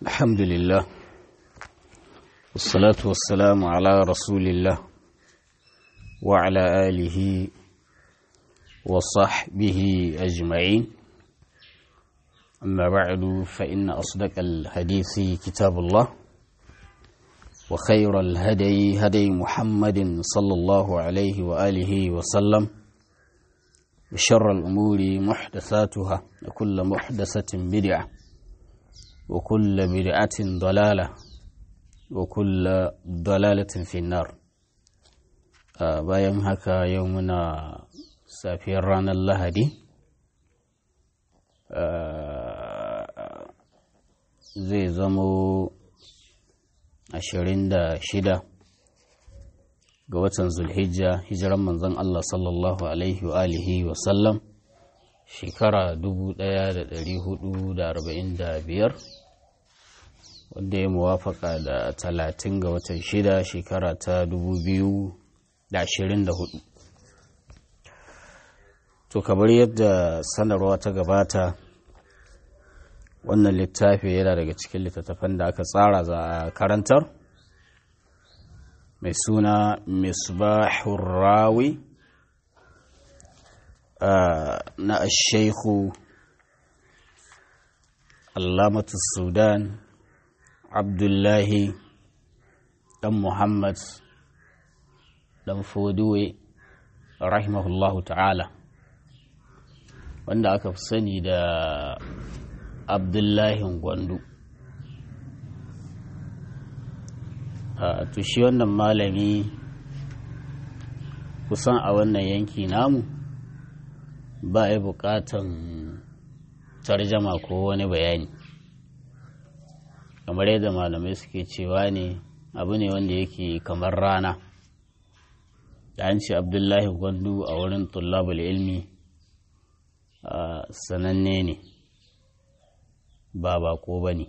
الحمد لله والصلاة والسلام على رسول الله وعلى آله وصحبه أجمعين أما بعد فإن أصدق الحديث كتاب الله وخير الهدي هدي محمد صلى الله عليه وآله وسلم وشر الأمور محدثاتها وكل محدثة بدعة وكل بدعة ضلالة وكل ضلالة في النار bayan haka yau muna safiyar ranar lahadi zai zamo ashirin da shida ga watan zulhijja hijiran manzon Allah sallallahu alaihi wa alihi wa sallam shekara 1445 wanda ya muwafaka da talatin ga watan shida shekara ta 2024 to kamar yadda sanarwa ta gabata wannan littafi yana daga cikin littattafan da aka tsara za a karantar mai suna misbahun rawi na ashaikhu allamatu sudan abdullahi dan muhammad dan foduwe rahimahullahu ta'ala wanda aka fi sani da abdullahi gwandu to shi wannan malami kusan a wannan yanki namu ba ya bukatan tarjama ko wani bayani kamar yadda malamai suke cewa ne abu ne wanda yake kamar rana da an ce abdullahi gwandu a wurin tullabul ilmi sananne ne ba bako ba ne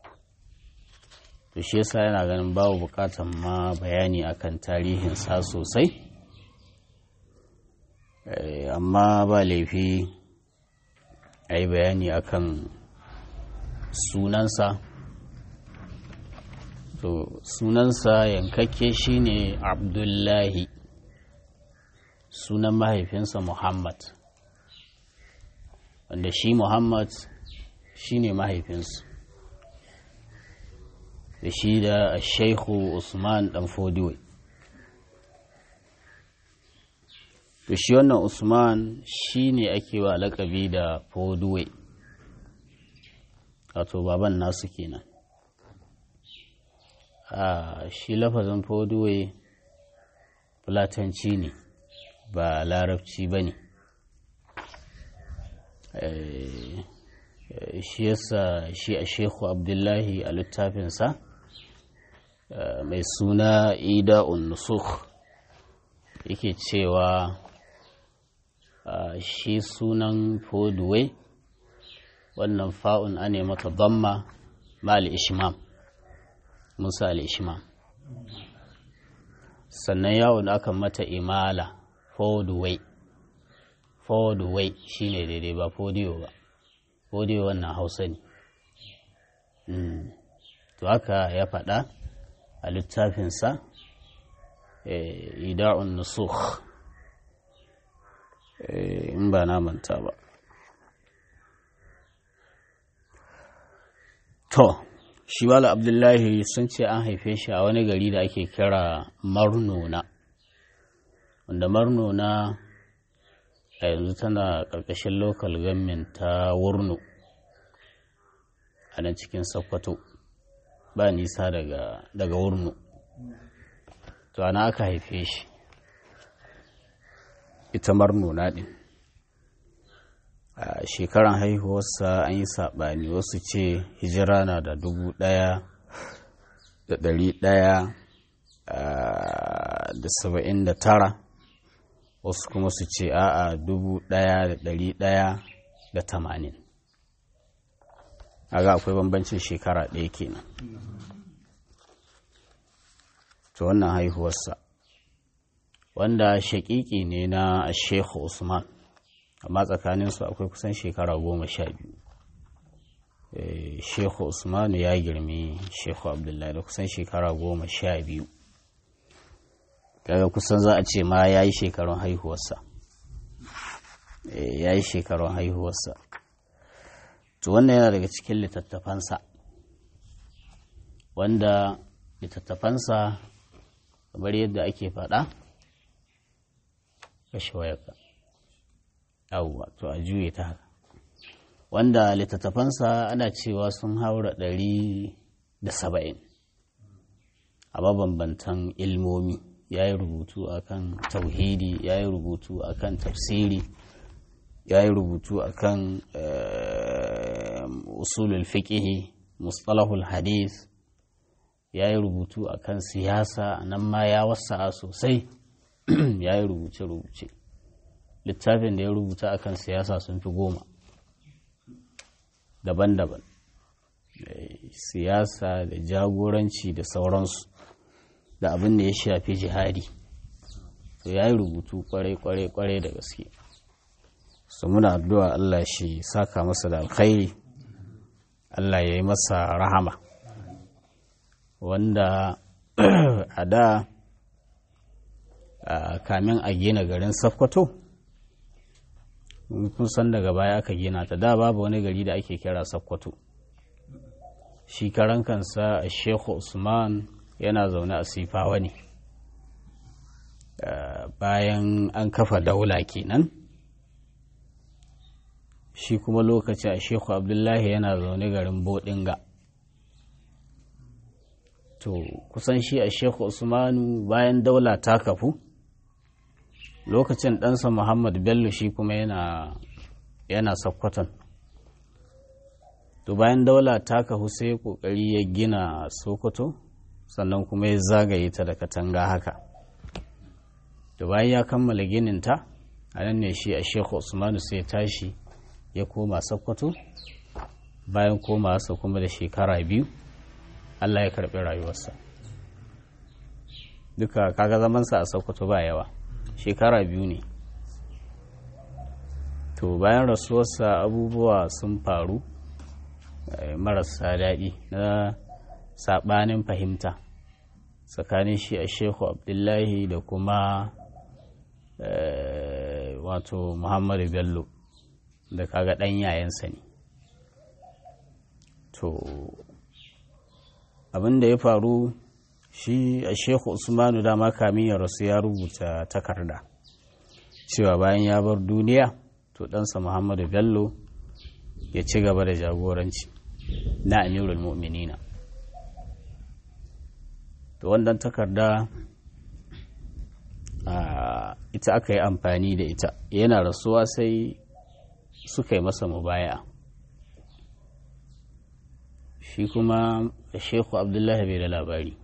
to shi yasa yana ganin babu bukatan ma bayani akan tarihin sa sosai amma ba laifi a yi bayani akan sunansa to sunansa yankakke shine abdullahi sunan mahaifinsa muhammad wanda shi muhammad shine mahaifinsu da shi da shaikhu usman dan fodiwe to shi wannan usman shi ne ake wa lakabi da fodiwe wato baban nasu kenan a shi lafazin fodiwe fulatanci ne ba larabci ba ne shi yasa shi a shekhu abdullahi a littafinsa mai suna ida nusukh yake cewa shi sunan foduwe wannan fa'un ane mata damma mal ishmam musa al-ishmam sannan yawon aka mata imala foduwe foduwe shine daidai ba fodiyo ba fodiyo wannan hausa ne to haka ya faɗa a littafinsa ida'un nusukh in ba na manta ba to shi bala abdullahi sun ce an haife shi a wani gari da ake kira marnona wanda marnona a yanzu tana ƙarƙashin local government ta wurno a nan cikin sokoto ba nisa daga, daga wurno to ana aka haife shi ita marnona ɗin a shekaran haihuwarsa an yi saɓani wasu ce hijira na da dubu ɗaya da ɗari ɗaya da saba'in da tara wasu kuma su ce a'a dubu ɗaya da ɗari ɗaya da tamanin aga akwai bambancin shekara ɗaya kenan to wannan haihuwarsa wanda shaƙiƙi ne na Sheikh Usman amma tsakaninsu akwai kusan shekara goma sha biyu shehu usmanu ya girmi shehu abdullahi da kusan shekara goma sha biyu kaga kusan za a ce ma ya yi shekarun haihuwarsa ya yi shekarun haihuwarsa to wannan yana daga cikin littattafansa wanda littattafansa kamar yadda ake faɗa kashe wayarka yawwa to a juye ta haka wanda littattafansa ana cewa sun haura ɗari da saba'in a mabambantan ilmomi ya yi rubutu akan tauhidi ya yi rubutu akan tafsiri ya yi rubutu akan usulul fiƙihi mustalahul hadith ya yi rubutu akan siyasa nan ma ya wasa sosai ya yi rubuce-rubuce littafin da ya rubuta akan siyasa sun fi goma daban-daban siyasa da jagoranci da sauransu da abin da ya shafi jihadi to ya yi rubutu kwarai-kwarai da gaske su muna addu'a Allah shi saka masa da alkhairi Allah ya yi masa rahama wanda a da kamin a gina garin Sokoto kun san daga baya aka gina ta da babu wani gari da ake kira Sokoto shi karan kansa a Sheikh Usman yana zaune a Sifawa ne bayan an kafa daula kenan shi kuma lokaci a Sheikh Abdullahi yana zaune garin Bodinga to kusan shi a Sheikh Usmanu bayan daula ta kafu lokacin ɗansa Muhammad Bello shi kuma yana yana Sokoton to bayan daula ta kafu sai kokari ya gina Sokoto sannan kuma ya zagaye ta da katanga haka to bayan ya kammala ginin ta a nan ne shi a Sheikh Usmanu sai tashi ya koma Sokoto bayan koma sa kuma da shekara biyu Allah ya karɓi rayuwarsa duka kaga zamansa a Sokoto ba yawa shekara biyu ne to bayan rasuwarsa abubuwa sun faru marasa daɗi na saɓanin fahimta tsakanin shi a shehu abdullahi da kuma wato muhammadu bello da kaga ɗan yayansa ne to abin da ya faru shi a shehu usmanu dama kamin ya rasu ya rubuta takarda cewa bayan ya bar duniya to ɗansa muhammadu bello ya ci gaba da jagoranci na amirul mu'minina to wannan takarda ita aka yi amfani da ita yana rasuwa sai suka yi masa mubaya shi kuma shehu abdullahi bai da labari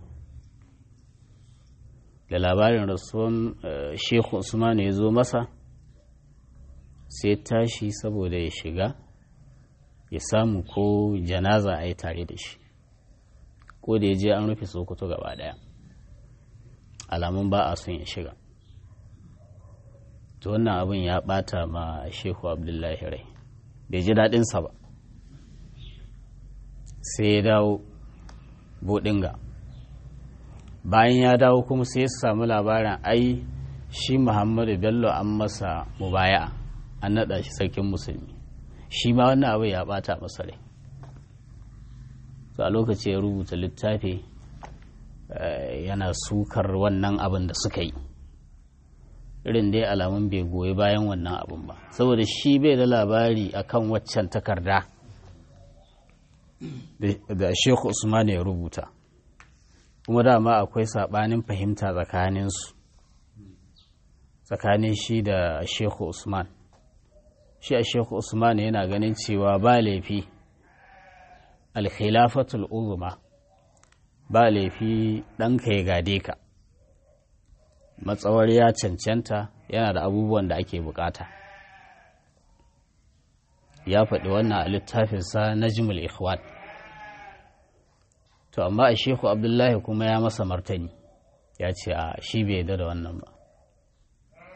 da labarin rasuwan shehu usman ya zo masa sai tashi saboda ya shiga ya samu ko janaza a yi tare da shi ko da ya je an rufe sokoto gaba daya alamun ba a son ya shiga to wannan abin ya bata ma shehu abdullahi rai bai ji daɗinsa ba sai ya dawo bodinga bayan ya dawo kuma sai ya samu labarin ai shi muhammadu bello an masa mubaya an naɗa shi sarkin musulmi shi ma wannan abu ya bata masa rai a lokaci ya rubuta littafi yana sukar wannan abin da suka yi irin dai alamun bai goyi bayan wannan abin ba saboda shi bai da labari akan waccan takarda da shehu usman ya rubuta kuma dama akwai saɓanin fahimta tsakaninsu tsakanin shi da shehu usman shi a shehu usman yana ganin cewa ba laifi alkhilafatul uzma ba laifi ɗanka ya gade ka matsawar ya cancanta yana da abubuwan da ake bukata ya faɗi wannan a littafinsa na jimul ikhwan to amma a shehu abdullahi kuma ya masa martani ya ce a shi bai yarda da wannan ba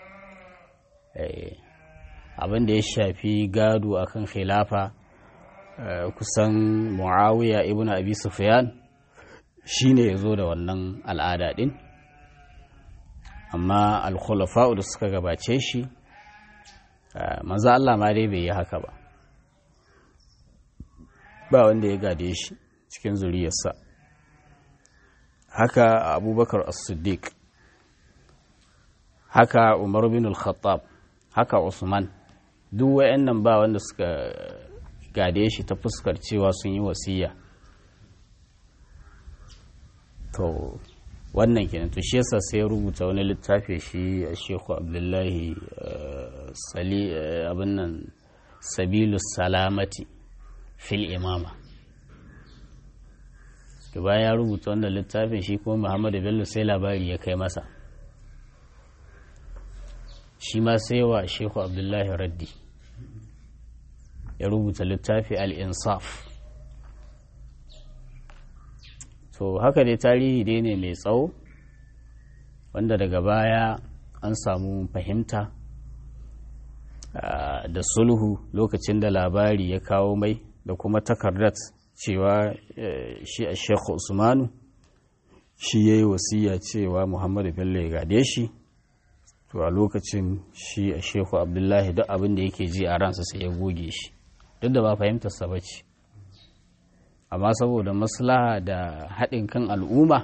abin da ya shafi gado akan khilafa kusan muawiya ibn abi sufyan shine ya zo da wannan al'ada din amma al-khulafa'u da suka gabace shi manzo Allah ma dai bai yi haka ba ba wanda ya gade shi cikin zuriyarsa haka abubakar as-siddiq haka umar bin al-khattab haka usman duk wayannan ba wanda suka gade shi ta fuskar cewa sun yi wasiya to wannan kenan to shi yasa sai ya rubuta wani littafi shi a shehu abdullahi sali abin nan sabilu salamati fil imama da bayan ya rubuta wannan littafin shi kuma muhammadu bello sai labari ya kai masa shi ma sai wa shehu abdullahi raddi ya rubuta littafi al-insaf to haka dai tarihi dai ne mai tsawo wanda daga baya an samu fahimta da sulhu lokacin da labari ya kawo mai da kuma takardat cewa shi a shekhu usmanu shi ya yi wasiya cewa muhammadu bello ya gade shi to a lokacin shi a shekhu abdullahi duk abin da yake ji a ransa sai ya goge shi duk da ba fahimtarsa ba ce amma saboda maslaha da haɗin kan al'umma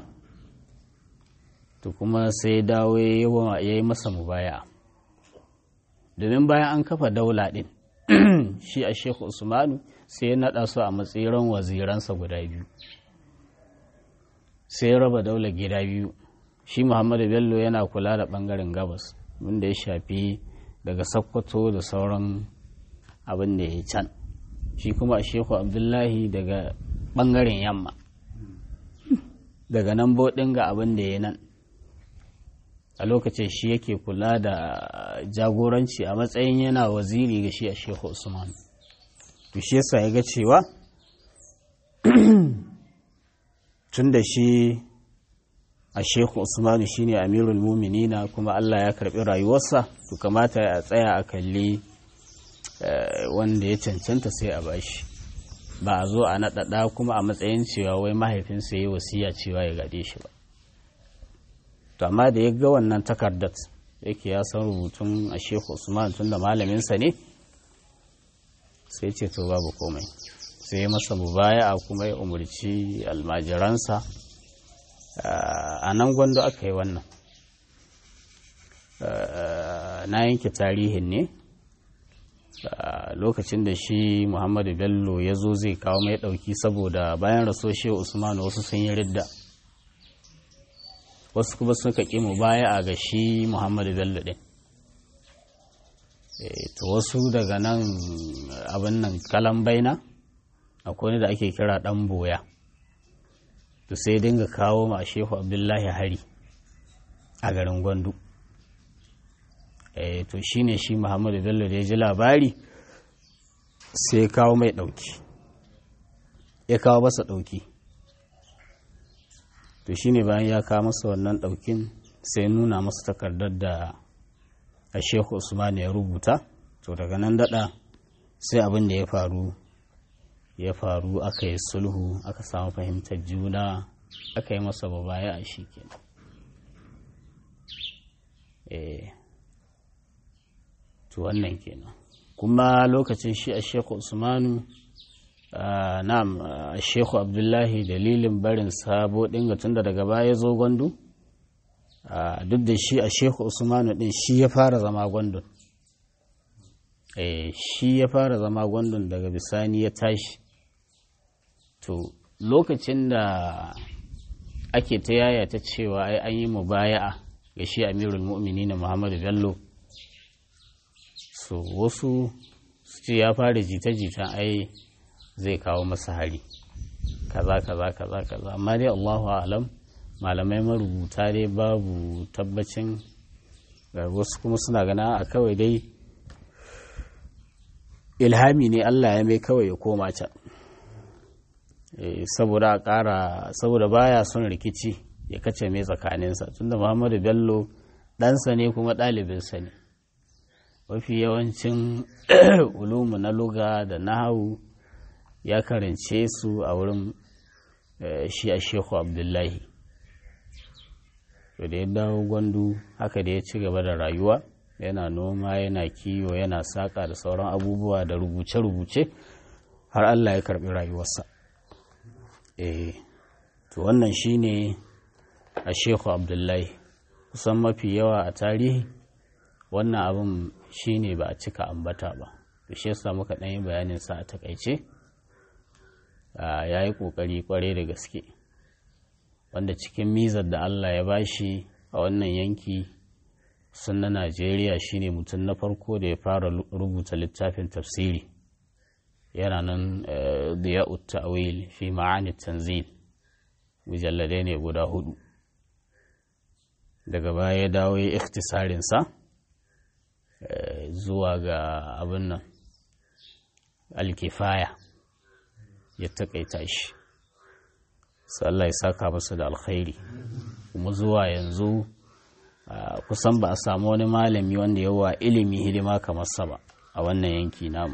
to kuma sai dawo ya yi masa mubaya domin bayan an kafa daula ɗin shi a shekhu usmanu sai ya naɗa su a matsayin waziransa guda biyu sai ya raba daular gida biyu shi muhammadu bello yana kula da ɓangaren gabas wanda ya shafi daga sakkwato da sauran abin da ya can shi kuma a shehu abdullahi daga ɓangaren yamma daga nan boɗin ga abin da ya nan a lokacin shi yake kula da jagoranci a matsayin yana waziri ga shi a shehu usman to shi yasa ya ga cewa tun da shi a shehu usmanu shine amirul muminina kuma allah ya karbi rayuwarsa to kamata a tsaya a kalli wanda ya cancanta sai a bashi ba a zo a naɗaɗa kuma a matsayin cewa wai mahaifinsa ya yi wasiya cewa ya gade shi ba to amma da ya ga wannan takardar yake ya san rubutun a shehu usman tun da malaminsa ne sai ce to babu komai sai masa mubaya kuma ya umarci almajiransa a nan gwando aka yi wannan na yanke tarihin ne lokacin da shi muhammadu bello ya zo zai kawo mai ɗauki saboda bayan raso shi usman wasu sun yi ridda wasu kuma suka ƙi mu baya a ga shi muhammadu bello ɗin to wasu daga nan abin nan kalan baina akwai da ake kira ɗan boya to sai dinga kawo ma shehu abdullahi hari a garin gwandu to shine shi muhammadu bello da ya ji labari sai ya kawo mai ɗauki ya kawo masa ɗauki to shine bayan ya kawo masa wannan ɗaukin sai nuna masa takardar da a shehu usman ya rubuta to daga nan daɗa sai abin da ya faru ya faru aka yi sulhu aka samu fahimtar juna aka yi masa babaya a shi kenan eh to wannan kenan kuma lokacin shi a sheku usmanu na'am a sheku abdullahi dalilin barin sabo dinga tunda daga baya zo gwandu duk da shi a sheku usmanu din shi ya fara zama gwandun shi ya fara zama gwandun daga bisani ya tashi to lokacin da ake ta yaya ta cewa ai an yi mubaya'a ga shi amirul mu'mini na muhammadu bello so wasu su ce ya fara jita-jita ai zai kawo masa hari kaza kaza kaza kaza amma dai allahu alam malamai marubuta dai babu tabbacin wasu kuma suna gana a kawai dai ilhami ne allah ya mai kawai ya koma can saboda a ƙara saboda baya son rikici ya kace mai tsakaninsa tunda muhammadu bello ɗansa ne kuma ɗalibinsa ne mafi yawancin ulumu na luga da nahawu ya karance su a wurin shi a shehu abdullahi to da ya dawo gwandu haka da ya ci gaba da rayuwa yana noma yana kiwo yana saƙa da sauran abubuwa da rubuce-rubuce har allah ya karɓi rayuwarsa eh to wannan shine a shehu abdullahi kusan mafi yawa a tarihi wannan abin shine ba a cika ambata ba to shi yasa muka ɗan yi bayanin sa a takaice ya yi ƙoƙari ƙware da gaske wanda cikin mizar da Allah ya bashi a wannan yanki sun na Najeriya shine mutum na farko da ya fara rubuta littafin tafsiri yana nan diya'ut ta'wil fi ma'ani tanzil mujalladai ne guda hudu daga baya ya dawo ya ikhtisarinsa zuwa ga abin nan alkifaya ya taƙaita shi sai Allah ya saka masa da alkhairi kuma zuwa yanzu kusan ba a samu wani malami wanda yawa ilimi hidima kamar sa ba a wannan yanki namu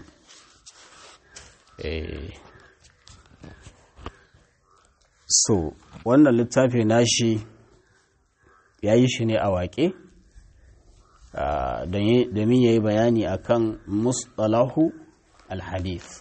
so wannan littafi nashi ya yi shi ne a waƙe domin ya yi bayani akan mustalahu al-hadith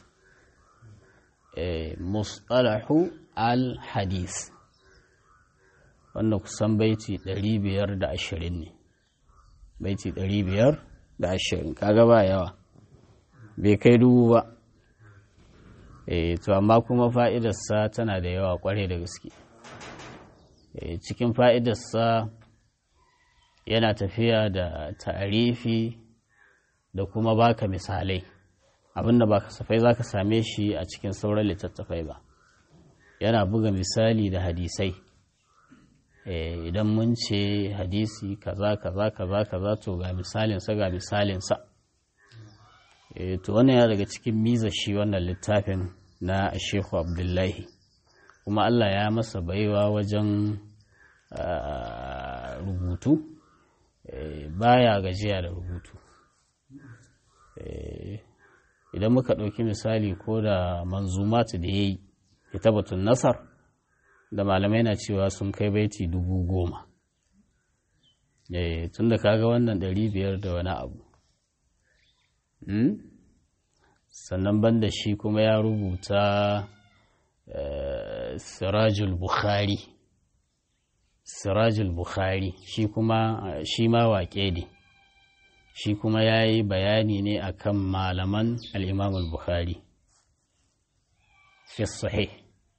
mustalahu al-hadith wanda kusan baiti 520 ne baiti 520 kaga ba yawa bai kai dubu ba eh to amma kuma fa'idarsa tana da yawa kware da gaske cikin fa'idarsa yana tafiya da ta'arifi da kuma baka misalai abinda ba kasafai za ka same shi a cikin sauran littattafai ba yana buga misali da hadisai idan mun ce hadisi kaza kaza kaza kaza to ga misalinsa ga misalinsa to wannan ya daga cikin miza shi wannan littafin na shehu abdullahi kuma allah ya masa baiwa wajen rubutu baya gajiya da rubutu idan muka ɗauki misali ko da manzumatu da ya yi kitabatun nasar da malamai na cewa sun kai baiti dubu goma tun da kaga wannan ɗari biyar da wani abu sannan banda shi kuma ya rubuta sirajul bukhari sirajul bukhari shi kuma shi ma waƙe ne shi kuma ya yi bayani ne akan malaman al'imamul bukhari fi sahih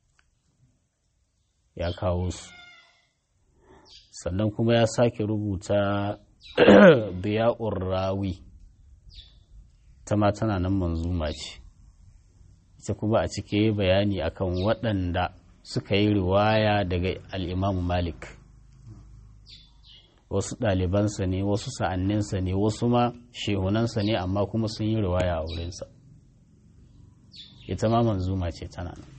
ya kawo su sannan kuma ya sake rubuta biya'ur rawi ta ma tana nan manzuma ce ita kuma a cike bayani akan waɗanda suka yi riwaya daga al'imamu malik wasu ɗalibansa ne wasu sa'anninsa ne wasu ma shehunansa ne amma kuma sun yi riwaya a wurinsa ita ma manzuma ce tana nan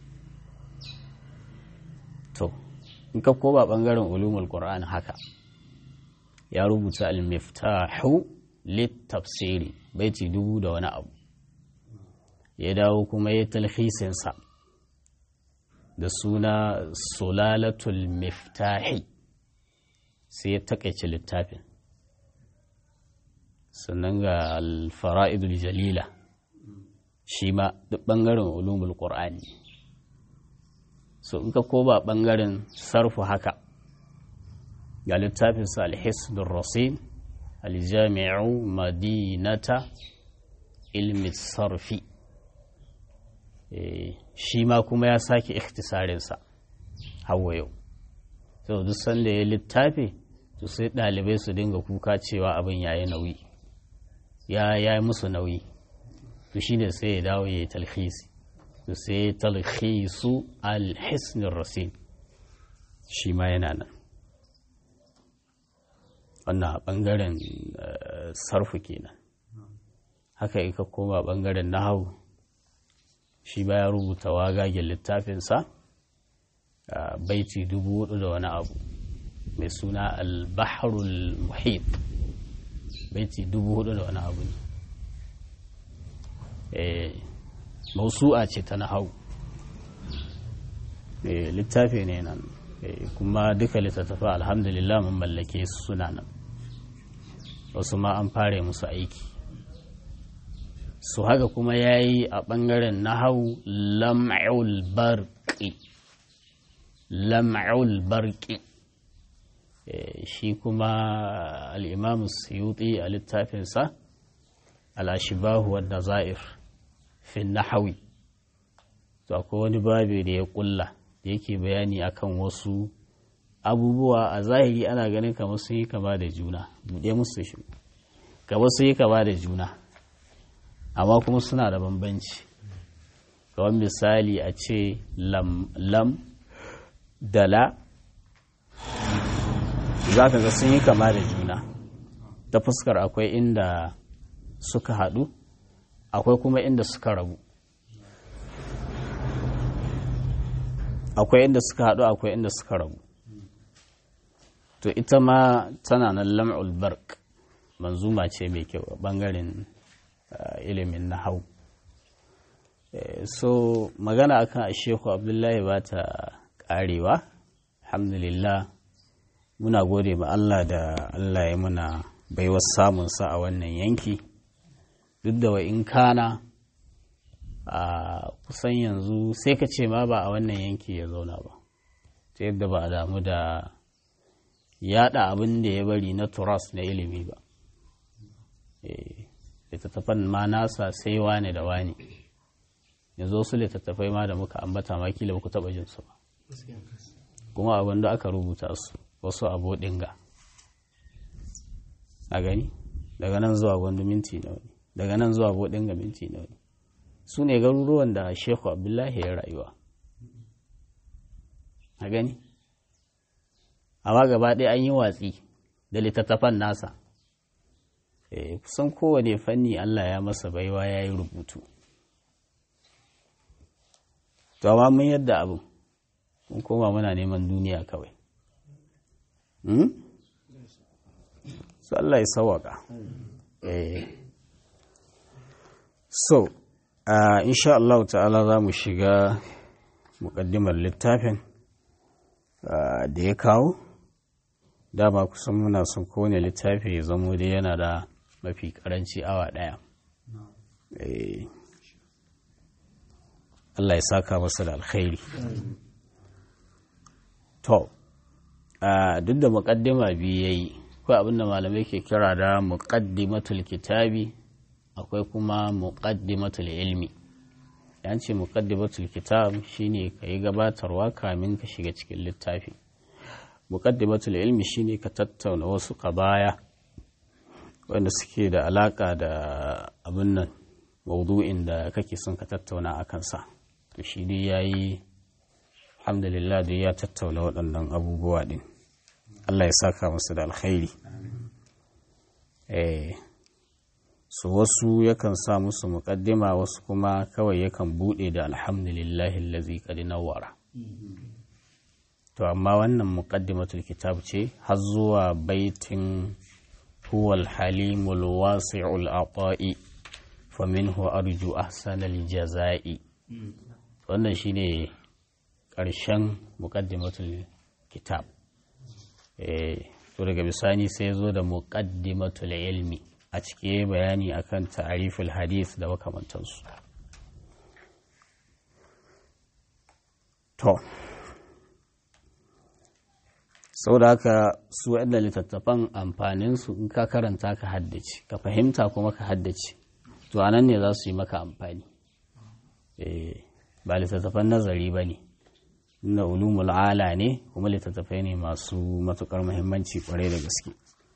to in ka koba ɓangaren ulumul qur'an haka ya rubuta al-miftahu lit-tafsiri baiti dubu da wani abu ya dawo kuma ya talhisinsa da suna sulalatul miftahi sai ya takaice littafin sannan ga alfara'idul jalila shi ma duk ɓangaren ulumul ƙur'ani so in ka koba ɓangaren sarfu haka ga littafinsa alhisdun rasin aljami'u madinata ilmi sarfi shi ma kuma ya sake ikhtisarinsa hawa yau so duk sanda ya littafi to sai ɗalibai su dinga kuka cewa abin ya yi nauyi ya yi musu nauyi to shi ne sai ya dawo ya yi talhisi to sai ya talhisu alhisnin rasin shi ma yana nan wannan a ɓangaren sarfu kenan haka ika koma ɓangaren nahawu shi ba ya rubuta wagagen littafinsa a baiti dubu hudu da wani abu mai suna al-bahrul muhit baiti dubu hudu da wani abu ne mausu'a ce ta nahau littafi ne nan kuma duka littattafa alhamdulillah mun mallake su suna nan wasu ma an fara musu aiki su haka kuma ya yi a ɓangaren nahau lam'ul barƙi lam'ul barƙi shi kuma al'imamu suyuti a littafinsa al'ashibahu wadda za'ir fin nahawi to akwai wani babi da ya ƙulla da yake bayani akan wasu abubuwa a zahiri ana ganin kamar sun yi kama da juna buɗe musu shi kamar sun yi kama da juna amma kuma suna da bambanci kamar misali a ce lam lam da la za ka ga sun yi kama da juna ta fuskar akwai inda suka haɗu akwai kuma inda suka rabu akwai inda suka haɗu akwai inda suka rabu to ita ma tana nan lam'ul bark manzuma ce mai kyau a ɓangaren ilimin na hau so magana akan shehu abdullahi ba ta ƙarewa alhamdulillah muna gode ma Allah da Allah ya muna baiwar samunsa a wannan yanki duk da wa in kana a kusan yanzu sai ka ce ma ba a wannan yanki ya zauna ba ta yadda ba a damu da yada abin da ya bari na turas na ilimi ba littattafan ma nasa sai wane da wane yanzu wasu littattafai ma da muka ambata ma kila ku taba jinsu ba kuma abin da aka rubuta su wasu abu dinga a gani daga nan zuwa gwandu minti na wani daga nan zuwa bodinga minti na wani su ne garuruwan da shehu abdullahi ya rayuwa a gani amma gaba ɗaya an yi watsi da littattafan nasa kusan kowane fanni allah ya masa baiwa ya yi rubutu to amma mun yadda abin mun koma muna neman duniya kawai su allah ya sawaka so Uh, insha Allah ta'ala za mu shiga muƙaddimar littafin uh, da ya kawo dama kusan muna son kowane littafi ya zamo dai yana da mafi ƙaranci awa ɗaya eh. Allah ya saka masa da alkhairi to uh, duk da muƙaddima biyu ya yi ko abinda malamai ke kira da muƙaddimatul kitabi akwai kuma muqaddimatul ilmi yan ce muqaddimatul kitab shine ka yi gabatarwa kamin ka shiga cikin littafi muqaddimatul ilmi shine ka tattauna wasu qabaya wanda suke da alaka da abin nan maudu'in da kake son ka tattauna a kansa to shi dai yayi alhamdulillah dai ya tattauna waɗannan abubuwa din Allah ya saka masa da alkhairi eh su wasu yakan sa musu muƙaddima wasu kuma kawai yakan buɗe da alhamdulillahi allazi qad nawwara to amma wannan muqaddimatul kitab ce har zuwa baitin huwal halimul wasi'ul ata'i faminhu arju ahsanal jaza'i wannan shine ƙarshen muqaddimatul kitab eh to daga bisani sai zo da muqaddimatul ilmi a cike bayani akan ta'ariful hadith da makamantansu to sau da haka su waɗanda littattafan amfaninsu in ka karanta ka haddace ka fahimta kuma ka haddace to a nan ne za su yi maka amfani ba littattafan nazari ba ne na ulumul ala ne kuma littattafai ne masu matukar muhimmanci kwarai da gaske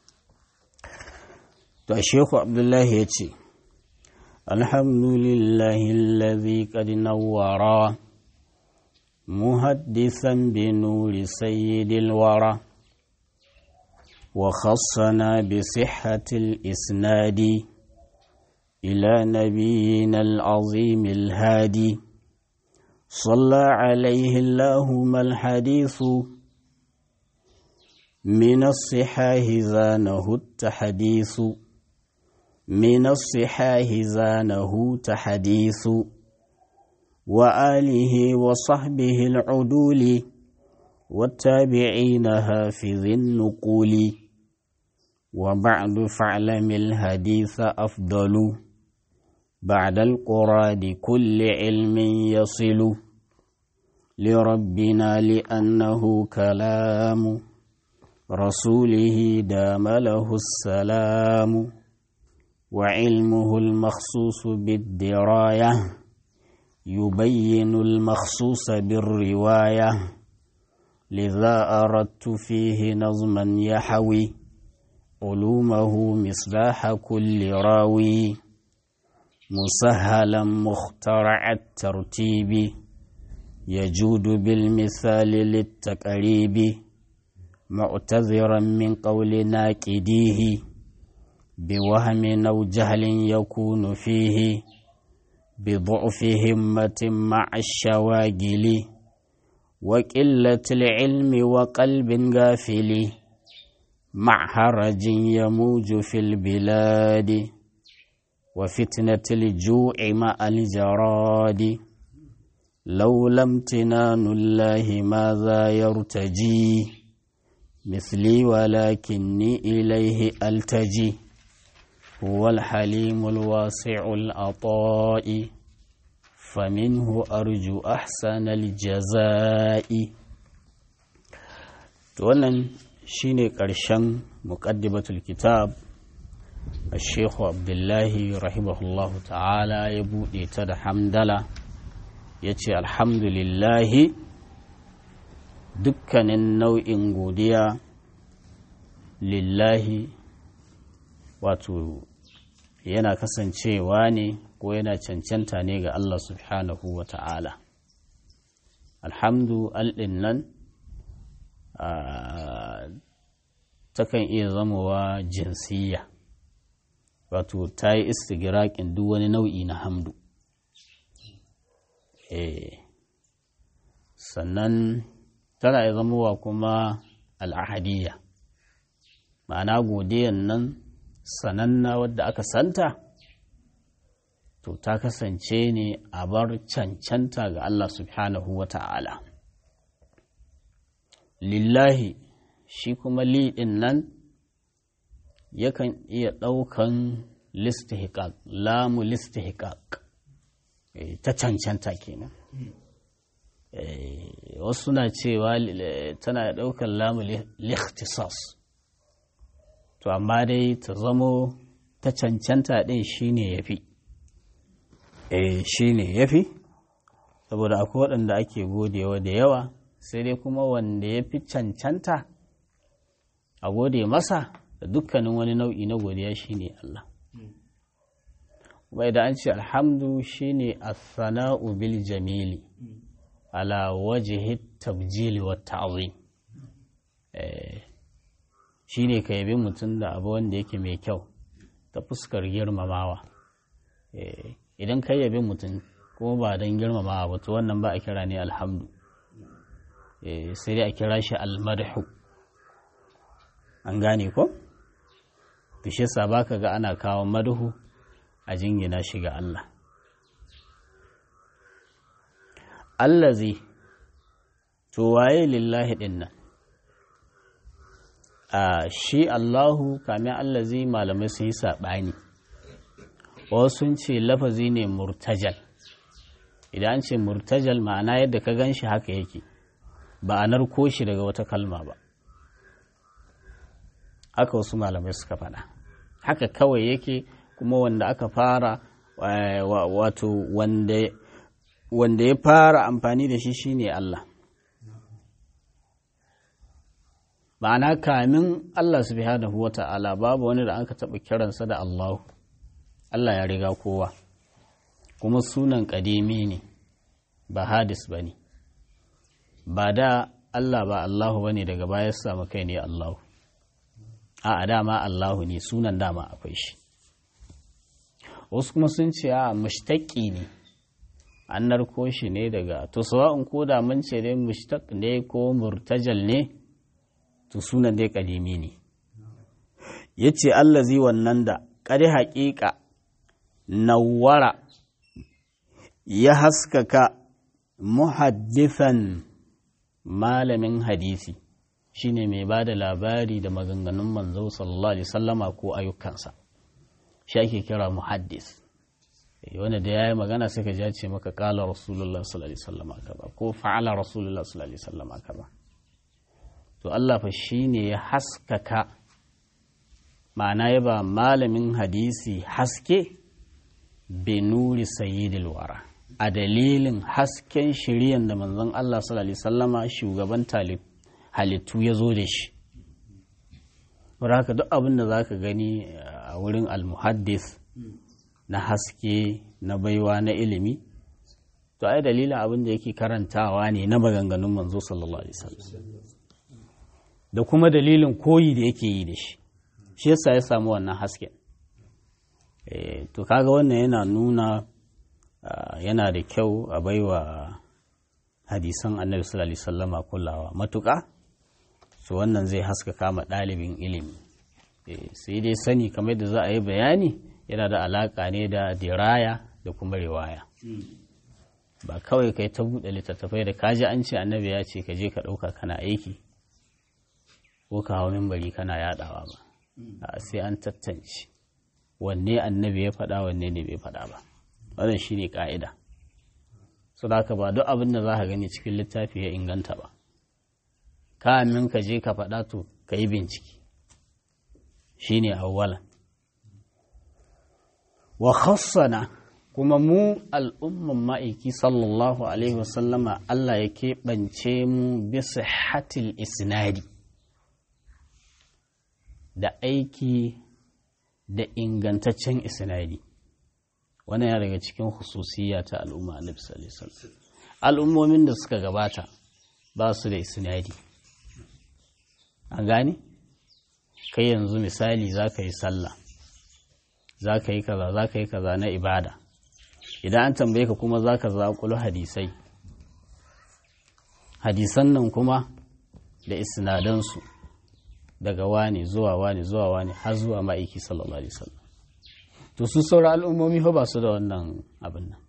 to shehu abdullahi ya ce alhamdulillahi allazi qad nawwara muhaddisan bi nuri sayyidil wara wa khassana bi sihhatil isnadi ila nabiyyina al-azim al-hadi صلى عليه اللهم الحديث من الصحاح زانه التحديث من الصحاح زانه تحديث وآله وصحبه العدول والتابعين هافذ النقول وبعد فاعلم الحديث أفضل بعد القراد كل علم يصل لربنا لأنه كلام رسوله دام له السلام وعلمه المخصوص بالدراية يبين المخصوص بالرواية لذا أردت فيه نظما يحوي علومه مصلاح كل راوي مسهلا مخترع الترتيب يجود بالمثال للتقريب معتذرا من قول ناكديه بوهم أو جهل يكون فيه بضعف همة مع الشواغل وقلة العلم وقلب غافل مع حرج يموج في البلاد وفتنة الجوع مع الجراد لولا امتنان الله ماذا يرتجي مثلي ولكني إليه ألتجي هو الحليم الواسع العطاء فمنه أرجو أحسن الجزاء wannan shine ƙarshen muƙaddimatul kitab الشيخ عبد الله رحمه الله تعالى يبودي تد حمدلا يتي الحمد لله dukkanin nau'in godiya lillahi wato yana kasancewa ne ko yana cancanta ne ga Allah subhanahu wa ta'ala alhamdu alɗin nan takan iya zamowa jinsiyya wato ta yi istigiraƙin duk wani nau'i na hamdu sannan tana ya zamowa kuma al'ahadiyya ma'ana godiyan nan sananna wadda aka santa to ta kasance ne a bar cancanta ga Allah subhanahu wa ta'ala lillahi shi kuma liɗin nan yakan iya ɗaukan listihikak lamu listihikak ta cancanta kenan wasu na cewa tana ɗaukar lamu likhtisas to amma dai ta zamo ta cancanta ɗin shine ya fi shi ne ya fi saboda akwai waɗanda ake godewa da yawa sai dai kuma wanda ya fi cancanta a gode masa da dukkanin wani nau'i na godiya shine Allah kuma idan an ce alhamdu shine as-sana'u bil jamili ala wajhi tabjili wa ta'zim shine ka yabi mutum da abu wanda yake mai kyau ta fuskar girmamawa idan ka yabi mutum kuma ba don girmamawa ba to wannan ba a kira ne alhamdu sai dai a kira shi almadhu an gane ko to shi yasa baka ga ana kawo madhu a jingina shi ga Allah allazi to waye lillahi dinnan a shi Allahu kamin allazi malamai sun yi saɓani wasu sun ce lafazi ne murtajal idan an ce murtajal ma'ana yadda ka gan shi haka yake ba a narko shi daga wata kalma ba haka wasu malamai suka faɗa haka kawai yake kuma wanda aka fara wato wanda ya fara amfani da shi shine Allah ma'ana kamin Allah subhanahu wa ta'ala babu wani da aka taɓa kiransa da Allahu Allah ya riga kowa kuma sunan ƙadimi ne ba hadis ba ne ba da Allah ba Allahu ba ne daga baya samu kai ne Allahu a dama Allahu ne sunan dama akwai shi wasu kuma sun ce a mushtaƙi ne an narko shi ne daga to sawa'un ko da mun ce dai mushtaq ne ko murtajal ne to sunan dai ƙadimi ne yace allazi wannan da ƙari haƙiƙa nawara ya haskaka muhaddithan malamin hadisi shine mai ba da labari da maganganun manzo sallallahu alaihi sallama ko ayyukansa shi ake kira muhaddis wanda da ya yi magana suka ja ce maka kala rasulullah sallallahu alaihi sallama kaza ko fa'ala rasulullah sallallahu alaihi sallama kaza to Allah fa shine ya haskaka ma'ana ya ba malamin hadisi haske benuri sayyidil wara a dalilin hasken shiriyan da manzon Allah sallallahu alaihi sallama shugaban talib halittu ya zo da shi haka duk abin da za ka gani a wurin almuhaddis na haske na baiwa na ilimi to ai dalilin abin da yake karantawa ne na maganganun manzo sallallahu alaihi wasallam da kuma dalilin koyi da yake yi da shi shi yasa ya samu wannan hasken to kaga wannan yana nuna yana da kyau a baiwa hadisan annabi sallallahu alaihi wasallama kulawa matuƙa to wannan zai haskaka ma ɗalibin ilimi sai dai sani kamar da za a yi bayani yana da alaƙa ne da diraya da kuma riwaya ba kawai kai ta buɗe littattafai da kaji an ce annabi ya ce ka je ka ɗauka kana aiki ko ka hau mimbari kana yaɗawa ba sai an tattance wanne annabi ya faɗa wanne ne bai faɗa ba wannan shine ƙa'ida su da ba duk abin da za ka gani cikin littafi ya inganta ba kamin ka je ka faɗa to ka yi bincike shi ne awwalan wa khassana kuma mu al'umman ma'aiki sallallahu alaihi wasallama Allah ya keɓance mu bisa hatil isnadi da aiki da ingantaccen isnadi wannan ya daga cikin hususiyya ta al'umma annabi sallallahu alaihi wasallam al'ummomin da suka gabata ba su da isnadi an gane kai yanzu misali za ka yi sallah za ka yi kaza za ka yi kaza na ibada idan an tambaye ka kuma za ka zaƙulu hadisai hadisan nan kuma da isnadansu daga wani zuwa wani zuwa wani har zuwa ma'aiki sallallahu alaihi wasallam to su sauran al'ummomi fa ba su da wannan abin nan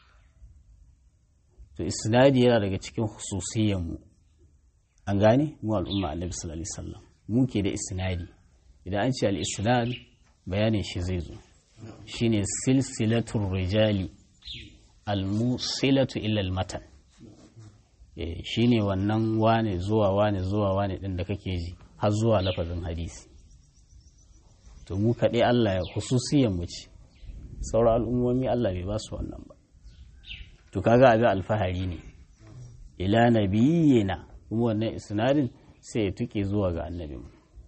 to isnadi yana daga cikin hususiyanmu an gane mu al'umma annabi sallallahu alaihi wasallam mu ke da isnadi idan an ce al-isnad bayanin shi zai zo shine silsilatul rijali al-musilatu ila al-matan eh shine wannan wane zuwa wane zuwa wane din da kake ji har zuwa lafazin hadisi to mu kaɗai Allah ya hususiyan mu ce sauran al'ummomi Allah bai ba su wannan ba to kaga abin alfahari ne ila nabiyina kuma wannan isnadin sai ya tuke zuwa ga annabin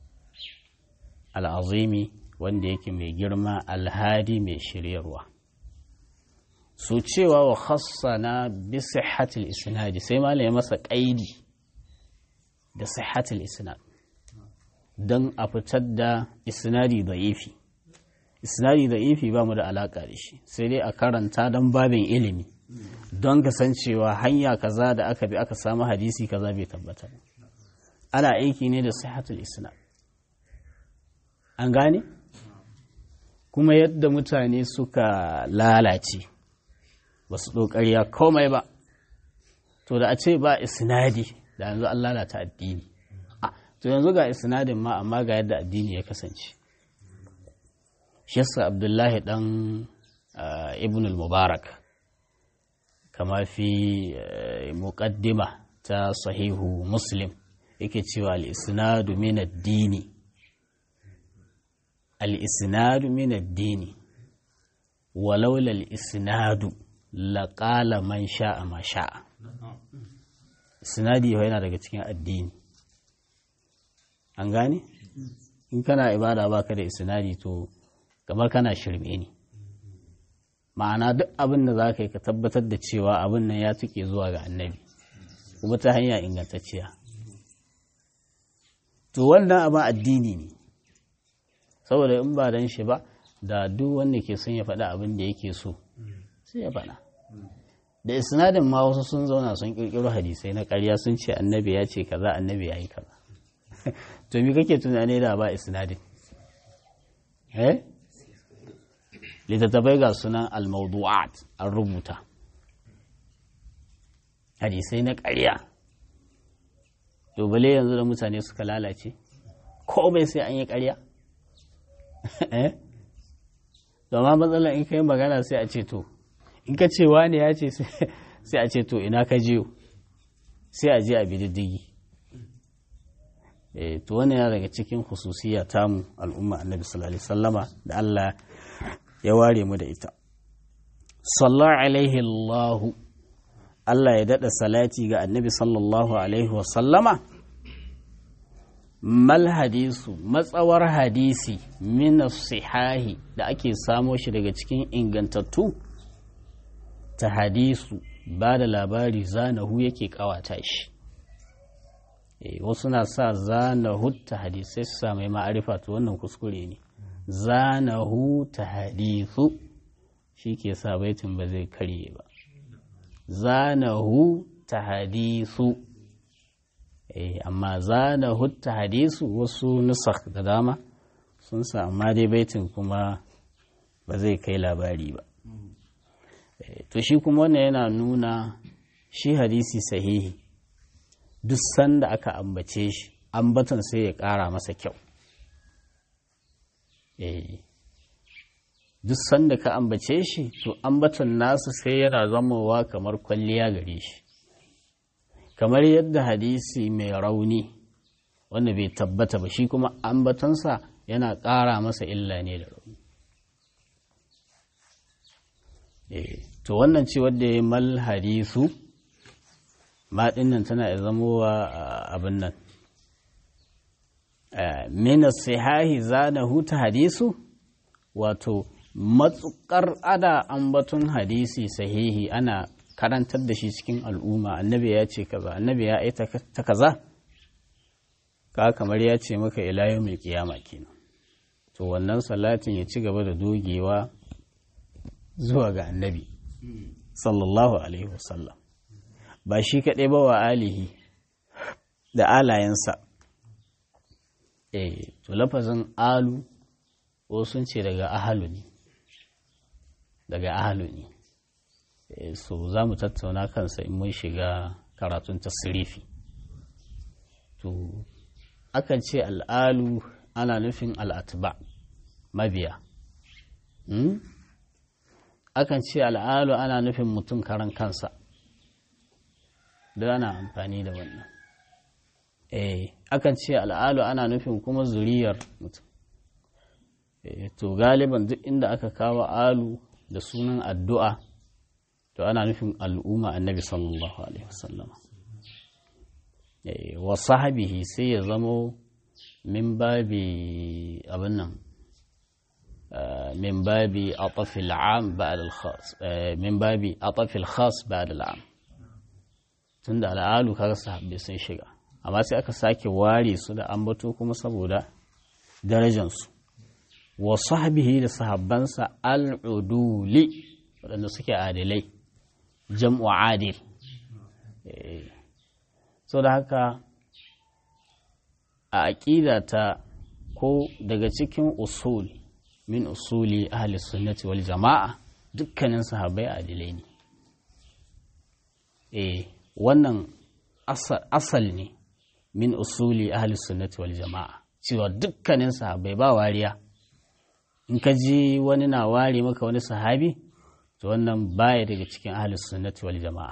al'azimi wanda yake mai girma alhadi mai shiryarwa su cewa wa khassana bi sihhatil isnadi sai malam ya masa qaidi da sihhatil isnad dan a fitar da isnadi da'ifi isnadi da'ifi ba mu da alaka da shi sai dai a karanta dan babin ilimi don kasancewa hanya kaza da aka bi aka samu hadisi kaza bai tabbata ana aiki ne da sihatul isnad an gane kuma yadda mutane suka lalace ba su ɗoƙariya komai ba to da a ce ba isnadi da yanzu an lalata addini to yanzu ga isnadin ma amma ga yadda addini ya kasance shi abdullahi dan ibn al-mubarak kama fi muƙaddima ta sahihu muslim yake cewa al-isnadu min ad-dini al-isnadu min ad-dini walaula al-isnadu laqala man sha'a ma sha'a isnadi yana daga cikin addini an gane in kana ibada baka da isnadi to kamar kana shirme ne ma'ana duk abin da za ka yi ka tabbatar da cewa abin nan ya tuke zuwa ga annabi kuma ta hanya ingantacciya to wannan abin addini ne saboda in ba dan shi ba da duk wanda ke son ya faɗa abin da yake so sai ya faɗa da isnadin ma wasu sun zauna sun ƙirƙiro hadisai na ƙarya sun ce annabi ya ce kaza annabi ya yi kaza to me kake tunani da ba isnadin eh littattafai ga sunan al-mawdu'at an rubuta hadisai na ƙarya to bale yanzu da mutane suka lalace komai sai an yi ƙarya zama matsalar in kai magana sai a ce to in ka ce wani ya ce sai a ce to ina ka jiyo sai a je a bididdigi to wani yana daga cikin hususiya tamu al'umma annabi sallallahu alaihi sallama da Allah ya ware mu da ita sallallahu alaihi Allahu Allah ya daɗa salati ga annabi sallallahu alaihi wasallama mal hadisu matsawar hadisi min sihahi da ake samo shi daga cikin ingantattu ta hadisu ba da labari zanahu yake kawata shi wasu na sa zanahu ta hadisai su sa mai ma'arifa to wannan kuskure ne zanahu ta hadisu shi ke sa baitin ba zai karye ba zanahu ta hadisu amma zanahu ta hadisu wasu nusak da dama sun sa amma dai baitin kuma ba zai kai labari ba to shi kuma wannan yana nuna shi hadisi sahihi duk sanda aka ambace shi ambaton sai ya ƙara masa kyau duk sanda ka ambace shi to ambaton nasu sai yana zamowa kamar kwalliya gare shi kamar yadda hadisi mai rauni wanda bai tabbata ba shi kuma ambatonsa yana ƙara masa illa ne da rauni to wannan ce wadda ya mal hadisu ma nan tana zamowa abin nan mina sihahi zana huta hadisu wato matsukar ada ambaton hadisi sahihi ana karantar da shi cikin al'umma annabi ya ce kaza annabi ya aita ta kaza ka kamar ya ce maka ila mai kiyama kenan to wannan salatin ya ci gaba da dogewa zuwa ga annabi sallallahu alaihi wasallam ba shi kaɗai ba wa alihi da alayensa eh to lafazin alu ko sun ce daga ahalu ne daga ahalu ne so za mu tattauna kansa in mun shiga karatun tasirifi to akan ce al'alu ana nufin al'atba mabiya akan ce al'alu ana nufin mutum karan kansa da ana amfani da wannan eh akan ce al'alu ana nufin kuma zuriyar mutum to galiban duk inda aka kawo alu da sunan addu'a to ana nufin al'umma annabi sallallahu alaihi wasallama wa sahabihi sai ya zamo min babi abin nan من باب عطف العام بعد الخاص من باب عطف الخاص بعد العام tunda al'alu kaga sahabbai sun shiga amma sai aka sake ware su da ambato kuma saboda darajansu wa sahbihi da sahabbansa al'uduli waɗanda suke adilai jam'u adil so da haka a aƙida ta ko daga cikin usul min usuli ahli sunnati wal jama'a dukkanin sahabbai adilai ne eh wannan asal ne min usuli ahli sunnati wal jama'a cewa dukkanin sahabbai ba wariya in ka ji wani na ware maka wani sahabi to wannan baya daga cikin ahli sunnati wal jama'a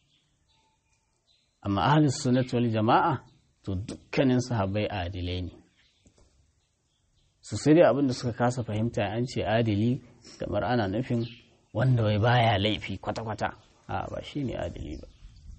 amma ahli sunnati wal jama'a to dukkanin sahabbai adilai ne su sai dai abin da suka kasa fahimta an ce adili kamar ana nufin wanda wai baya laifi kwata-kwata a ba shi ne adili ba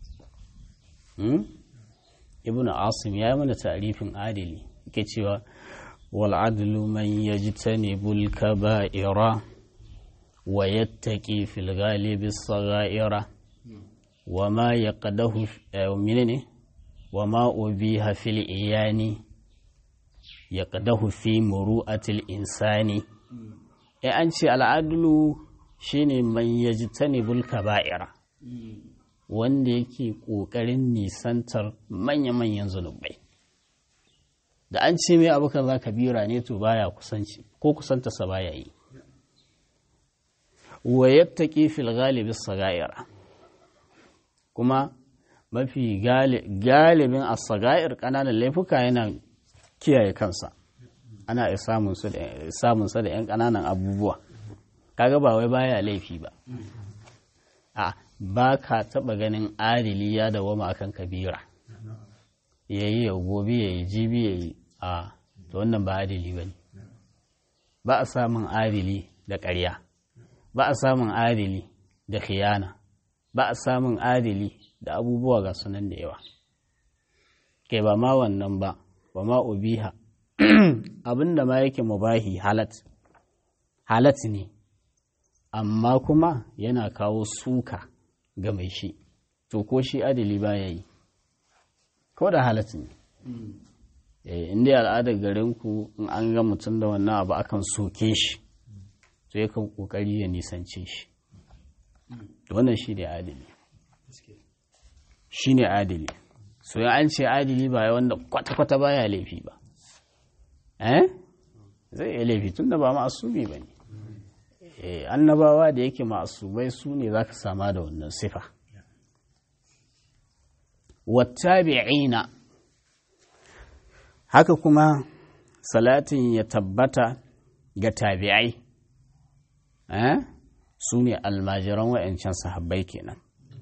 ibn asim ya yi mana tarifin adili ke cewa wal adlu man yajtanibul kaba'ira wa yattaqi fil ghalibi sagha'ira wa ma yaqdahu menene wa ma ubiha fil iyani ya ƙadahu fi muru'atil insani ya an ce al'adulu shine man yaji tanibul kaba'ira wanda yake ƙoƙarin nisantar manya-manyan zunubai da an ce mai abu kaza kabira ne to baya kusanci ko kusanta sa baya yi wa yattaqi fil ghalibi sagaira kuma mafi galibin asaga'ir ƙananan laifuka yana kiyaye kansa ana iya samunsa da 'yan ƙananan abubuwa kaga ba wai baya laifi ba a ba ka taɓa ganin adili ya dawama akan kabira ya yi ya gobe ya yi jibi ya yi a to wannan ba adili ba ne ba a samun adili da ƙarya ba a samun adili da khiyana ba a samun adili da abubuwa ga sunan da yawa kai ba ma wannan ba ba ma ubiha abinda ma yake mubahi halat halat ne amma kuma yana kawo suka ga mai shi to ko shi adili ba ya yi ko da halat ne inda al'adar garinku in an ga mutum da wannan abu akan soke shi to yakan kokari ya nisance shi wannan shi ne adili shi ne adili so ya an ce adili ba ya wanda kwata-kwata ba ya laifi ba eh zai iya laifi tun da ba ma'asumi ba ne annabawa da yake ma'asubai su ne za ka sama da wannan sifa wattabi'ina haka kuma salatin ya tabbata ga tabi'ai eh su ne almajiran wa'yancan sahabbai kenan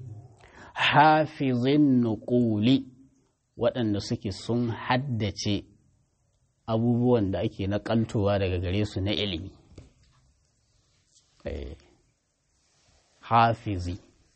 hafizin nuƙuli waɗanda suke sun haddace abubuwan da ake naƙaltowa daga gare su na ilimi hafizi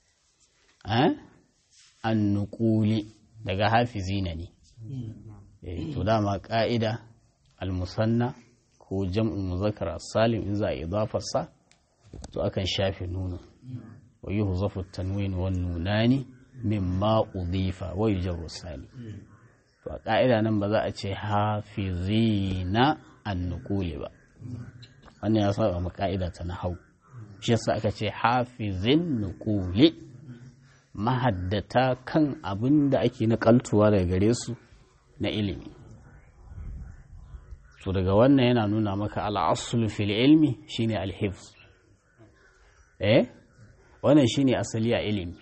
an nuƙuli daga hafizi na ne to dama ƙa'ida almusanna ko jam'in muzakkar salim in za a idafarsa to akan shafe nuno wa yi huzafu tanwin wa nunani mimma udifa wa yujarru sani to a ƙa'ida nan ba za a ce hafizina an nukuli ba wannan ya saba ma ƙa'ida ta na hau shi yasa aka ce hafizin nukuli mahaddata kan abin da ake naƙaltuwa daga gare su na ilimi to daga wannan yana nuna maka al'asul fil ilmi shine al-hifz eh wannan shine asali a ilimi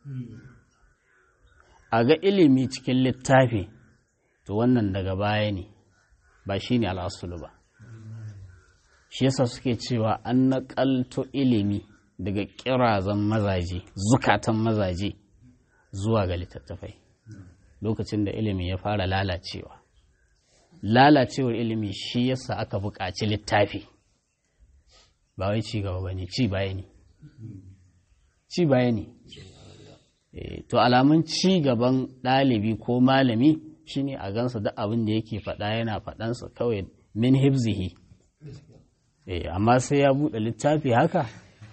a ga ilimi cikin littafi to wannan daga baya ne ba shine al'asul ba shi yasa suke cewa an naƙalto ilimi daga ƙirazan mazaje zukatan mazaje zuwa ga littattafai lokacin da ilimi ya fara lalacewa lalacewar ilimi shi yasa aka buƙaci littafi ba wai ci gaba ba ne ci baya ne ci baya ne to alamun ci gaban ɗalibi ko malami shine a gansa duk abin da yake faɗa yana faɗansa kawai min hibzihi amma sai ya buɗe littafi haka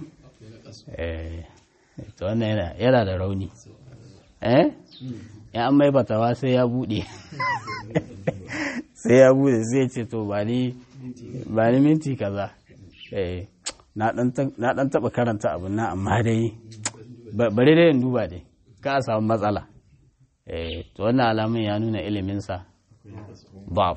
to wannan yana da rauni eh ya an mai batawa sai ya buɗe sai ya buɗe sai ce to ba ni ba ni minti kaza na ɗan taɓa karanta abin nan amma dai bari dai in duba dai ka a samu matsala to wannan alamun ya nuna iliminsa baf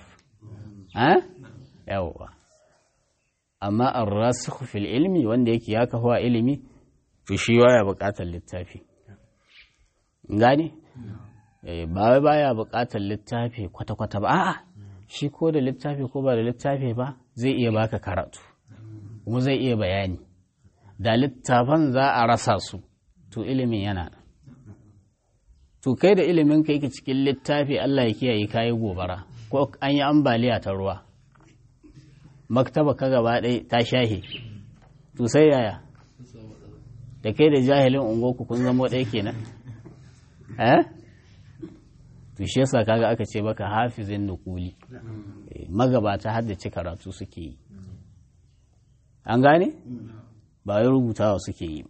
yawwa amma an rasu fil ilmi wanda yake ya kahuwa ilimi to shi ya buƙatar littafi gane ba wai baya buƙatar littafi kwata-kwata ba a'a shi ko da littafi ko ba da littafi ba zai iya baka karatu kuma zai iya bayani da littafan za a rasa su to ilimin yana nan to kai da ilimin ka yake cikin littafi Allah ya kiyaye kayi gobara ko an yi ambaliya ta ruwa maktaba ka gaba ɗaya ta shahe to sai yaya da kai da jahilin ungoku kun zama ɗaya kenan eh to shi yasa kaga aka ce baka hafizin nukuli magabata haddace karatu suke yi an gane ba yi rubutawa suke yi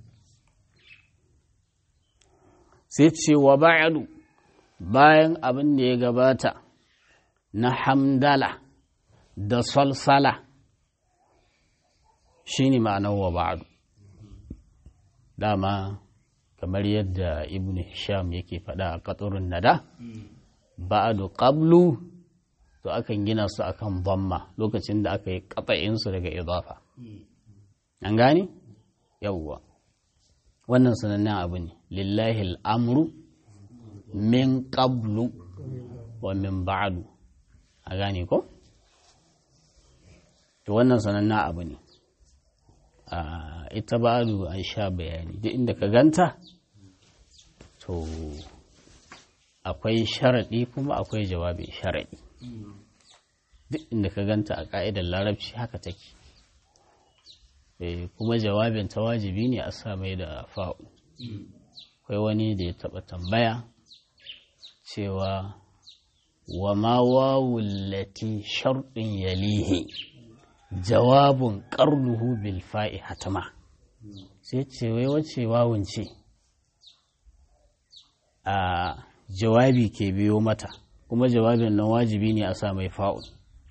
sai ce wa ba'adu bayan abin da ya gabata na hamdala da salsala shi ne ma'anar wa ba'adu dama kamar yadda ibn hisham yake faɗa a ƙaturin nada ba'adu qablu to akan gina su akan bamma lokacin da aka yi ƙatsa'insu daga idafa an gane yawwa wannan sanannen abu ne lillahi al'amru min qablu wa min ba'du a gane ko to wannan sanannen abu ne ita ba'du an sha bayani duk inda ka ganta to akwai sharaɗi kuma akwai jawabin sharaɗi duk inda ka ganta a ƙa'idar larabci haka take kuma jawabin ta wajibi ne a sa mai da fa'u akwai wani da ya taɓa tambaya cewa wa ma wawullati sharɗin yalihi jawabun ƙarnuhu bil fa'i hatama sai ce wai wace wawun ce a jawabi ke biyo mata kuma jawabin nan wajibi ne a sa mai fa'ul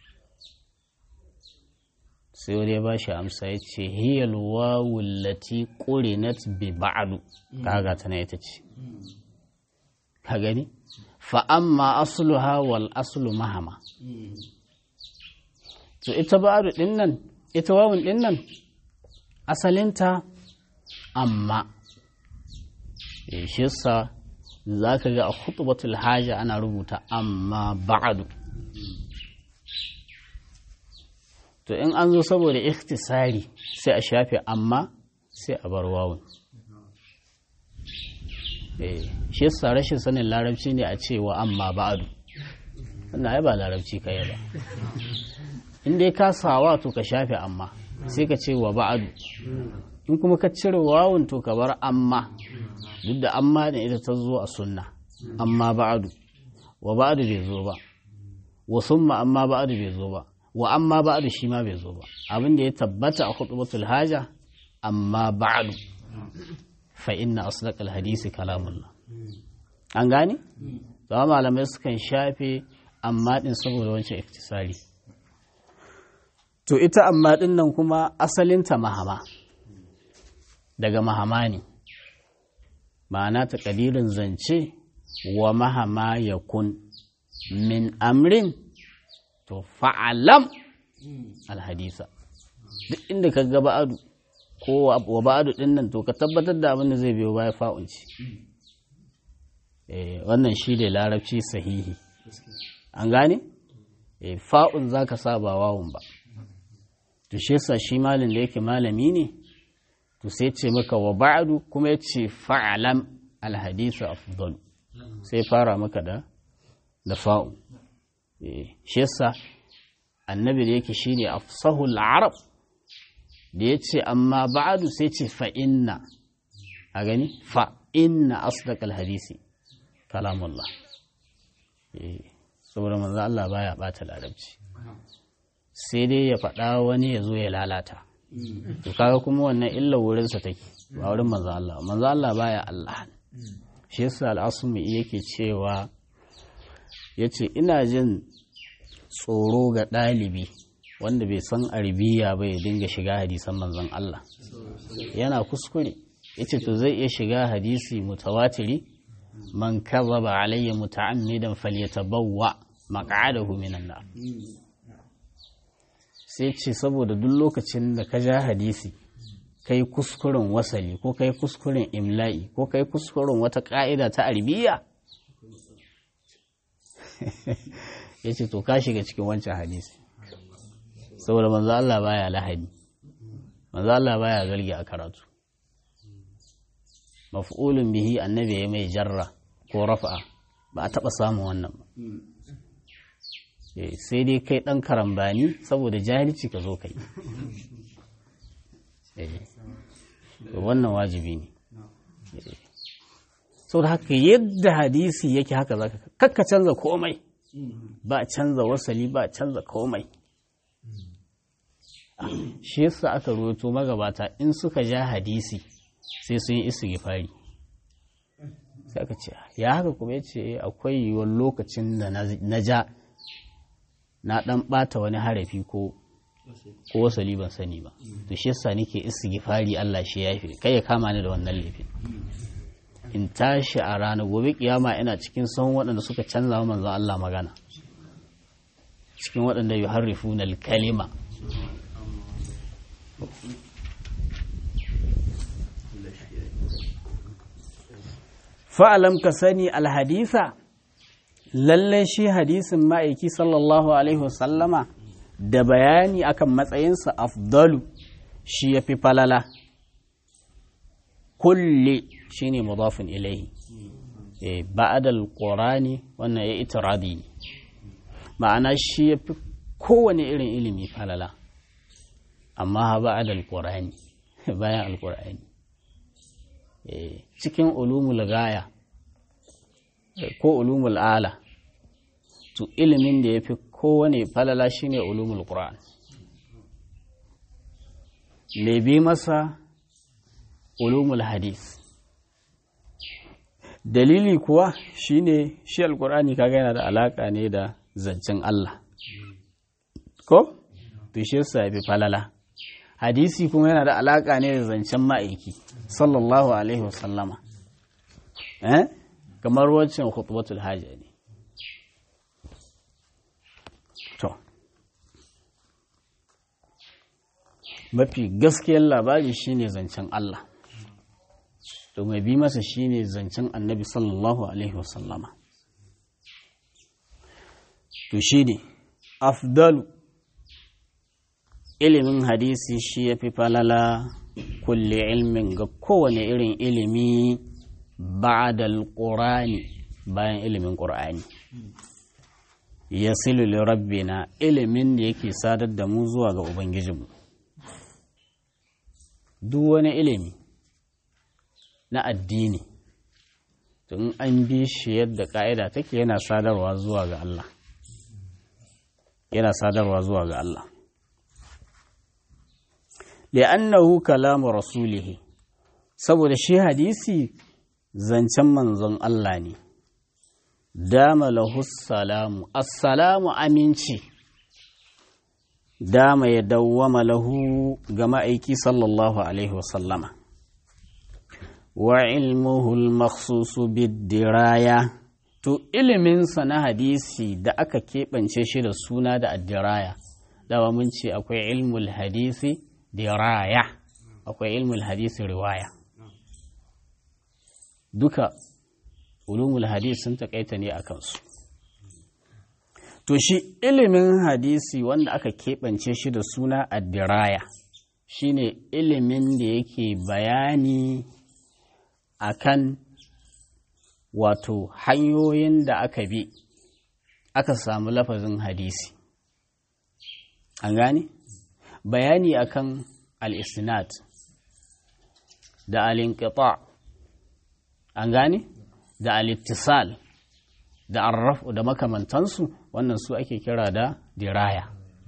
sai wani ya ba shi amsa ya ce hiyal wawul lati qurinat bi ba'du kaga tana ita ce ka gani fa amma asluha wal aslu mahama to ita ba'du din nan ita wawun din nan asalinta amma shi yasa za ka ga a khutbatul haja ana rubuta amma ba'adu to in an zo saboda ikhtisari sai a shafe amma sai a bar wawun shi yasa rashin sanin larabci ne a cewa amma ba'adu wannan ai ba larabci kai ba in dai ka sawa to ka shafe amma sai ka ce wa ba'adu in kuma ka cire wawun to ka bar amma duk da amma da ita ta zo a sunna amma ba'adu wa ba'adu bai zo ba wa summa amma ba'adu bai zo ba wa amma ba'adu shi ma bai zo ba abin da ya tabbata a khutbatul haja amma ba'adu fa inna asdaqal hadisi kalamullah an gane zama malamai sukan shafe amma din saboda wancan iktisari to ita amma din nan kuma asalinta mahama daga mahama ne ma'ana ta ƙadirin zance wa mahama ya kun min amrin to fa'alam alhadisa duk inda ka ga ba'adu ko wa ba'adu ɗin nan to ka tabbatar da abin da zai biyo baya fa'unci wannan shi ne larabci sahihi an gane fa'un za ka sa ba wawun ba to shi yasa shi malin da yake malami ne to sai ce maka wa ba'du kuma ya ce fa'alam alhadisu afdal sai fara maka da da fa'u shi yasa annabi da yake shine afsahul arab da ya ce amma ba'du sai ce fa inna a gani fa inna asdaqal hadisi kalamullah saboda manzo Allah baya bata larabci sai dai ya faɗa wani ya zo ya lalata to kaga kuma wannan illa wurinsa take ba wurin manzo Allah manzo Allah baya Allah shi yasa al'asumi yake cewa yace ina jin tsoro ga ɗalibi wanda bai san arabiya ba ya dinga shiga hadisan manzon Allah yana kuskure yace to zai iya shiga hadisi mutawatiri man kazaba alayya muta'ammidan falyatabawwa maq'adahu minan nar sai ce saboda duk lokacin da ka ja hadisi kai kuskuren wasali ko kai kuskuren imla'i ko kai kuskuren wata ƙa'ida ta arbiya ya ce to ka shiga cikin wancan hadisi saboda manzo Allah baya lahadi manzo Allah baya zargi a karatu maf'ulun bihi annabi ya mai jarra ko rafa'a ba a taɓa samun wannan ba sai dai kai ɗan karambani saboda jahilci ka zo kai wannan wajibi ne sau da haka yadda hadisi yake haka zaka kakka canza komai ba canza wasali ba canza komai shi yasa aka ruwato magabata in suka ja hadisi sai sun yi istighfari sai aka ce ya haka kuma ya ce akwai yiwuwar lokacin da na ja na dan bata wani harafi ko ko wasali ban sani ba to shi yasa nake istighfari Allah shi yafi kai ya kama ni da wannan laifin in tashi a ranar gobe kiyama ina cikin son waɗanda suka canza wa manzon Allah magana cikin waɗanda yuharrifuna al-kalima fa'alam ka sani alhadisa lallai shi hadisin ma'aiki sallallahu alaihi wasallama da bayani akan matsayinsa afdalu shi ya fi falala kulle shi ne mudafin ilaihi ba'adal ƙorani wannan ya itiradi ne ma'ana shi ya fi kowane irin ilimi falala amma ha ba'adal ƙorani bayan alƙur'ani cikin ulumul gaya ko ulumul ala to ilimin da ya fi kowane falala shine ulumul qur'an me bi masa ulumul hadis dalili kuwa shine shi alqur'ani kaga yana da alaka ne da zancen Allah ko to shi yasa bi falala hadisi kuma yana da alaka ne da zancen ma'aiki sallallahu alaihi wasallama eh kamar waccan khutbatul haja ne to mafi gaskiyar labari shine zancen Allah to mai bi masa shine zancen annabi sallallahu alaihi wasallama to shine afdalu ilimin hadisi shi ya fi falala kulle ilmin ga kowane irin ilimi ba'dal qur'ani bayan ilimin qur'ani yasilu li rabbina ilimin da yake sadar da mu zuwa ga ubangijinmu duk wani ilimi na addini tun an bi shi yadda ka'ida take yana sadarwa zuwa ga Allah yana sadarwa zuwa ga Allah li'annahu kalamu rasulihi saboda shi hadisi zancen manzon Allah ne dama lahu salamu assalamu aminci dama ya dawwama lahu ga ma'aiki sallallahu alaihi wasallama wa ilmuhu al-makhsusu bid-diraya to iliminsa na hadisi da aka keɓance shi da suna da addiraya dawa mun ce akwai ilmul hadisi diraya akwai ilmul hadisi riwaya duka ulumul hadis sun takaita ne a kansu to shi ilimin hadisi wanda aka keɓance shi da suna addiraya shine ilimin da yake bayani akan wato hanyoyin da aka bi aka samu lafazin hadisi an gane bayani akan al-isnad da al-inqita an gane da al-ittisal da arrafu da makamantansu wannan su ake kira da diraya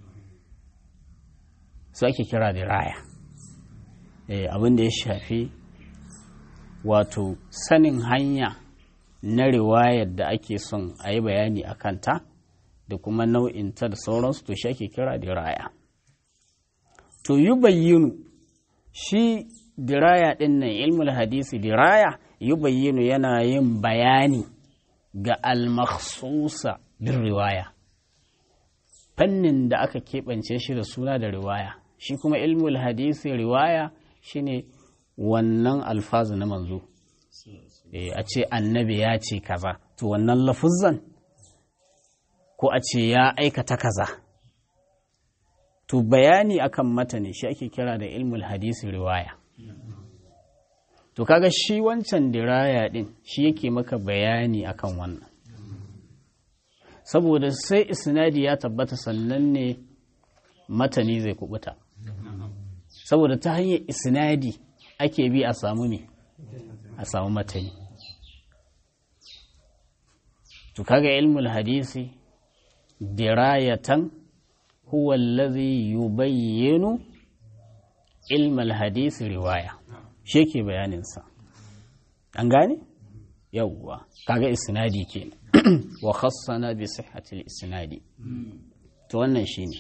su ake kira diraya eh abin da ya shafi wato sanin hanya na riwayar da ake son a yi bayani a kanta da kuma nau'inta da sauransu to shi ake kira diraya to yi bayyinu shi diraya ɗin nan ilmul hadisi diraya yi bayyinu yana yin bayani ga almakhsusa bin riwaya fannin da aka keɓance shi da suna da riwaya shi kuma ilmul hadisi riwaya shine wannan alfazu na manzo a ce annabi ya ce kaza to wannan lafuzan ko a ce ya aikata kaza to bayani akan mata ne shi ake kira da ilmul hadisi riwaya to kaga shi wancan diraya din shi yake maka bayani akan wannan saboda sai isnadi ya tabbata sannan ne matani zai kubuta saboda ta hanyar isnadi ake bi a samu ne a samu matani to kaga ilmul hadisi dirayatan huwa allazi yubayyinu ilmal hadisi riwaya shi yake bayaninsa an gane yawwa kaga isnadi kenan wa khassana bi sihhatil isnadi to wannan shine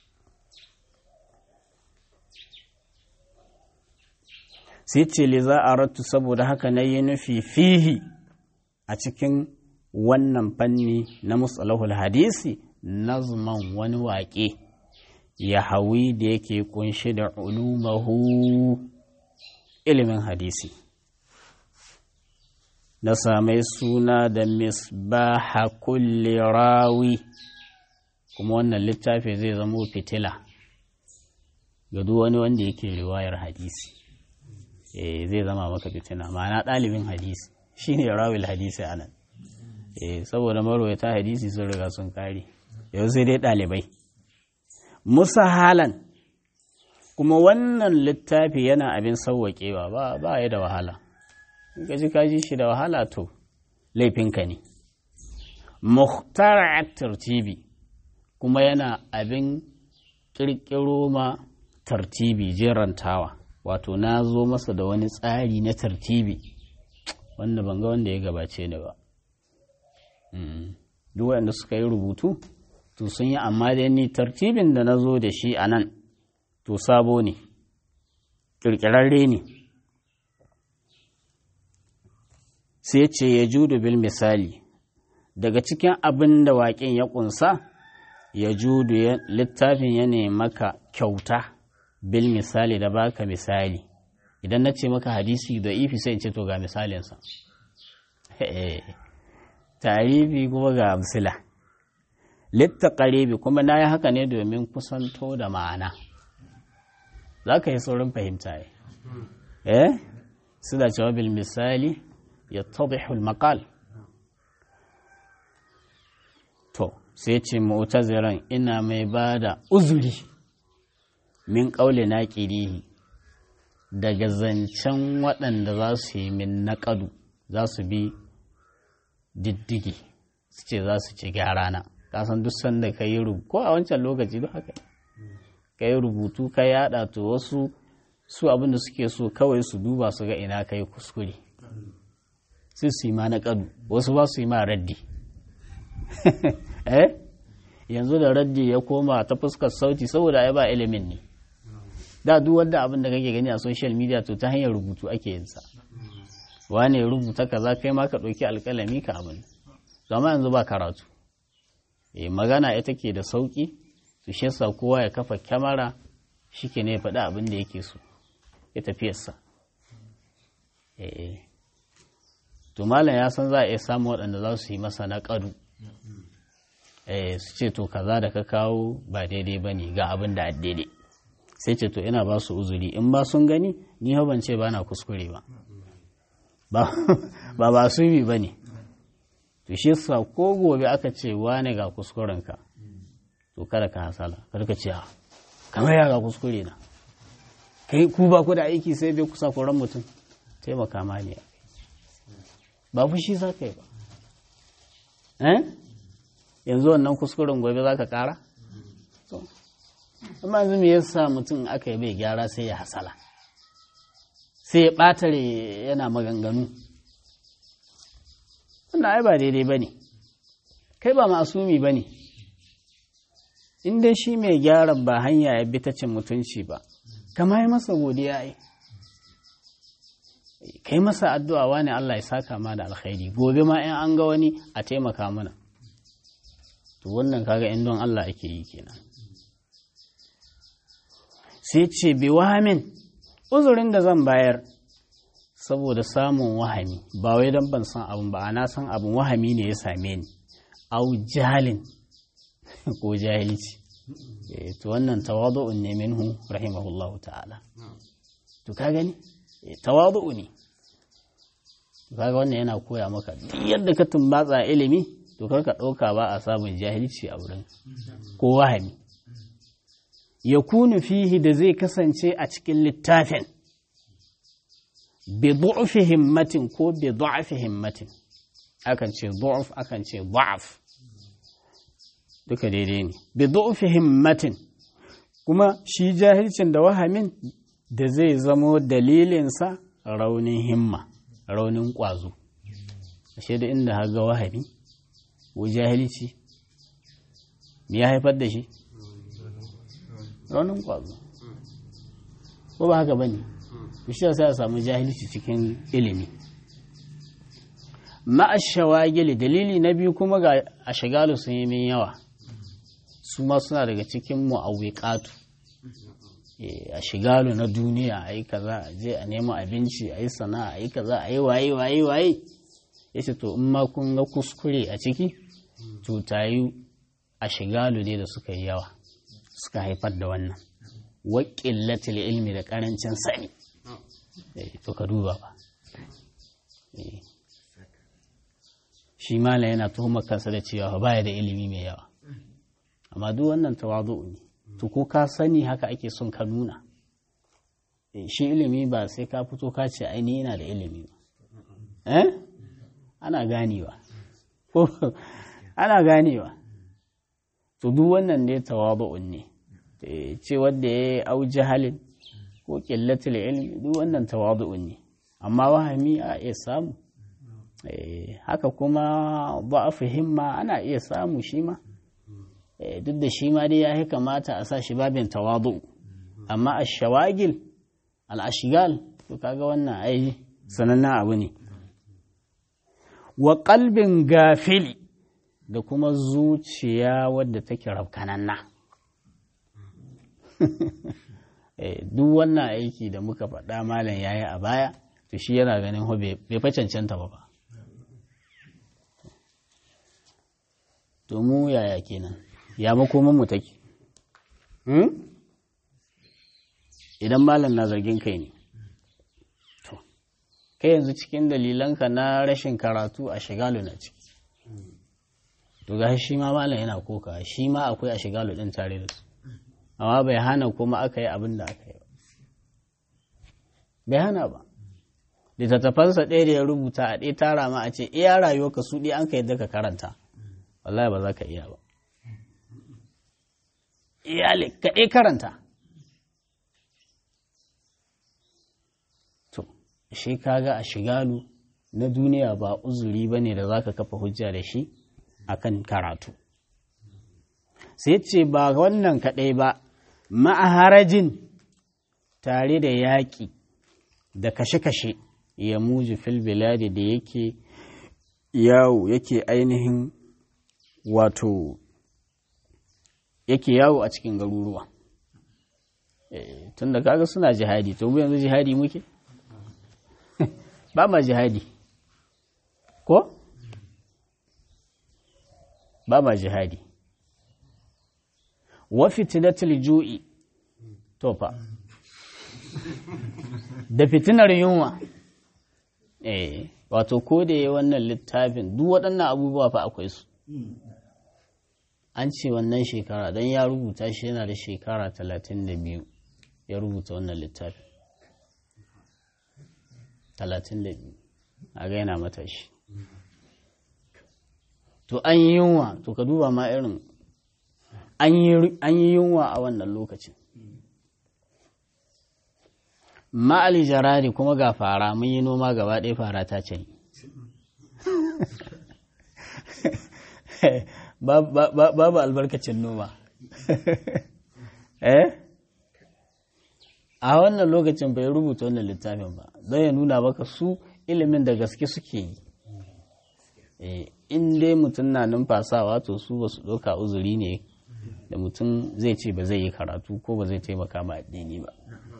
sai ce li za a rattu saboda haka na yi nufi fihi a cikin wannan fanni na musalahul hadisi nazman wani waƙe ya hawi da yake kunshi da ulumahu ilimin hadisi na samai suna da misbaha kulli rawi kuma wannan littafi zai zamo fitila ga duk wani wanda yake riwayar hadisi eh zai zama maka fitina ma'ana ɗalibin hadisi shine rawil hadisi anan eh saboda marwayata hadisi sun riga sun kare yau sai dai ɗalibai musa halan kuma wannan littafi yana abin sauwaƙewa ba ba ya da wahala in ka ji ka ji shi da wahala to laifinka ne muhtar tartibi kuma yana abin ƙirƙiro ma tartibi jerantawa wato na zo masa da wani tsari na tartibi wanda ban ga wanda ya gabace ni ba duk wanda suka yi rubutu to sun yi amma da ni tartibin da na zo da shi a nan to sabo ne ƙirƙirarre ne sai ce ya judu bil misali daga cikin abin da waƙin ya ƙunsa ya judu littafin ya maka kyauta bil misali da baka misali idan na ce maka hadisi da ifi sai in ce to ga misalinsa tarihi kuma ga amsila litta ƙaribi kuma na yi haka ne domin kusanto da ma'ana za ka yi saurin fahimta ya eh su da cewa bil misali ya tadihul maqal to sai ce mu'taziran ina mai ba da uzuri min ƙaule na ƙirihi daga zancen waɗanda za su yi min naƙadu za su bi diddigi su ce za su ci gyara na kasan duk sanda ka yi rubutu ko a wancan lokaci duk haka ka yi rubutu ka yada to wasu su abinda suke so kawai su duba su ga ina ka yi kuskure su su yi ma na kadu wasu ba su yi ma raddi eh yanzu da raddi ya koma ta fuskar sauti saboda ai ba ilimin ne da duk wanda abin da kake gani a social media to ta hanyar rubutu ake yin sa wane rubuta kaza kai ma ka ɗauki alƙalami ka abin zama yanzu ba karatu e magana ita ke da sauƙi su shi yasa kowa ya kafa kyamara shi ke ne faɗi abin da yake so ya tafiyarsa e to malam ya san za a iya samun waɗanda za su yi masa na ƙadu e su ce to kaza da ka kawo ba daidai ba ne ga abin da daidai sai ce to ina ba su uzuri in ba sun gani ni ban ce ba na kuskure ba ba ba su bi ba ne to shi sa ko gobe aka ce wane ga kuskurenka to kada ka hasala kada ka ce a kamar ya ga kuskure na kai ku ba ku da aiki sai bai kusa koran mutum taimaka ma ne ba fushi za ka yi ba eh yanzu wannan kuskuren gobe za ka kara amma yanzu me yasa mutum aka yi bai gyara sai ya hasala sai ya ɓatare yana maganganu wannan ai ba daidai ba ne kai ba masumi ba ne in dai shi mai gyara ba hanya ya bi ta cin mutunci ba kama yi masa godiya ai kai masa addu'a wani Allah ya saka ma da alkhairi gobe ma in an ga wani a taimaka mana to wannan kaga in don Allah ake yi kenan sai ce bi wahamin uzurin da zan bayar saboda samun wahami ba wai don ban san abin ba na san abin wahami ne ya same ni au jahalin ko jahilci to wannan tawadu'un ne minhu rahimahullahu ta'ala to ka gani tawadu'u ne to kaga wannan yana koya maka duk yadda ka tumbatsa ilimi to kar ka ɗauka ba a samun jahilci a wurin ko wahami ya kunu fihi da zai kasance a cikin littafin bi du'fi himmatin ko bi du'fi himmatin akan ce du'f akan ce du'af duka daidai ne bi du'fi himmatin kuma shi jahilcin da wahamin da zai zamo dalilinsa raunin himma raunin ƙwazo ashe da inda haga wahami ko jahilci me ya haifar da shi raunin ƙwazo ko ba haka bane shi sai a samu jahilci cikin ilimi ma'ashawagili dalili na biyu kuma ga a shagalu sun yi min yawa su ma suna daga cikin mu'awwiqatu a shigalu na duniya a yi kaza a je a nemo abinci a yi sana'a a yi kaza a yi waye waye waye ya ce to in ma kun ga kuskure a ciki to tayi a shigalu ne da suka yi yawa suka haifar da wannan waƙillatul ilmi da ƙarancin sani to ka duba ba shi mala yana tuhumar kansa da cewa baya da ilimi mai yawa amma duk wannan tawazu ne to ko ka sani haka ake son ka nuna shi ilimi ba sai ka fito ka ce aini yana da ilimi ba eh ana ganewa ko ana ganewa to duk wannan ne tawazu'un ne ce wanda ya au jahalin ko qillatul ilmi duk wannan tawazu'un ne amma wahami a iya samu haka kuma ba'afu himma ana iya samu shi ma duk da shi ma dai ya kamata a sa shi babin tawadu amma a shawagil al'ashigal to kaga wannan ai sanannen abu ne wa kalbin gafili da kuma zuciya wadda take rafkananna duk wannan aiki da muka faɗa malam yayi a baya to shi yana ganin bai fa cancanta ba ba to mu yaya kenan ya makoman mu take idan malam na zargin kai ne to kai yanzu cikin dalilanka na rashin karatu a shigalu na ciki to ga shi ma malam yana koka shi ma akwai a shigalu din tare da su amma bai hana kuma aka yi abin da aka yi ba bai hana ba littattafansa ɗaya da ya rubuta a ɗaya tara ma a ce iya rayuwa ka su ɗaya an ka yadda ka karanta wallahi ba za ka iya ba iyali ka ɗaya karanta to shi kaga a shigalu na duniya ba uzuri ba ne da za ka kafa hujja da shi akan karatu sai ce ba wannan kaɗai ba ma'aharajin tare da yaƙi da kashe-kashe ya muji fil biladi da yake yawo yake ainihin wato yake yawo a cikin garuruwa tun da kaga suna jihadi to yanzu jihadi muke ba ma jihadi ko ba ma jihadi wa fitinatul ju'i to fa da fitinar yunwa eh wato ko da ya wannan littafin duk waɗannan abubuwa fa akwai su an ce wannan shekara don ya rubuta shi yana da shekara talatin da biyu ya rubuta wannan littafin talatin da biyu a ga yana matashi to an yi yunwa to ka duba ma irin an yi yunwa a wannan lokacin ma'ali jarari kuma ga fara mun yi noma gaba ɗaya fara ta ce babu albarkacin noma eh a wannan lokacin bai rubuta wannan littafin ba don ya nuna baka su ilimin da gaske suke yi in dai mutum na numfasawa to su ba su ɗauka uzuri ne da mutum zai ce ba zai yi karatu ko ba zai taimaka ma addini ba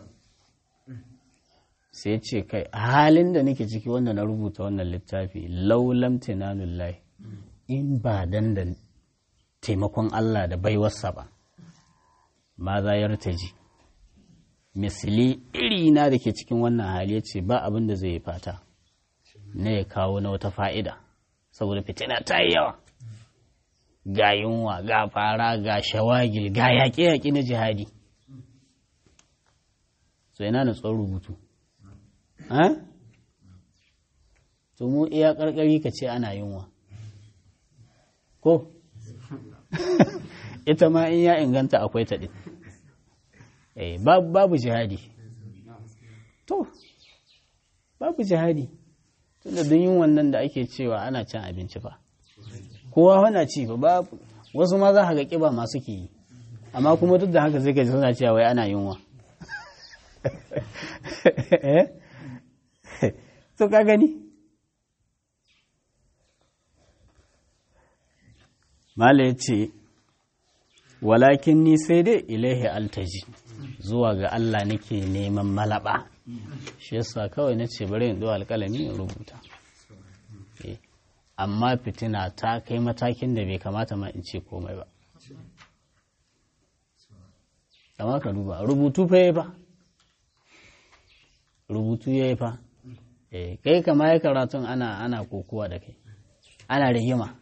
sai ce kai halin da nake ciki wanda na rubuta wannan littafi laulam tinanullahi in ba dan da taimakon Allah da baiwarsa ba ma za ya ji misali iri na da ke cikin wannan hali ya ce ba abin da zai yi fata na ya kawo na wata fa'ida saboda fitina ta yi yawa ga yunwa ga fara ga shawagil ga yaƙe-yaƙe na jihadi so yana na tsoron rubutu to mu iya ƙarƙari ka ce ana yunwa ko ita ma in ya inganta akwai ta ɗin babu jihadi to babu jihadi tunda don yin wannan da ake cewa ana cin abinci fa kowa wana ci fa babu wasu ma za ga kiba masu ke yi amma kuma duk da haka zai gaji suna cewa wai ana yunwa to ka gani mala ya ce walakin ni sai dai ilaihi altaji zuwa ga Allah nake neman malaba shi yasa kawai na ce bari in ɗo alƙalami in rubuta amma fitina ta kai matakin da bai kamata ma in ce komai ba amma ka duba rubutu fa yi fa rubutu ya yi fa kai kama ya karatun ana ana kokowa da kai ana rigima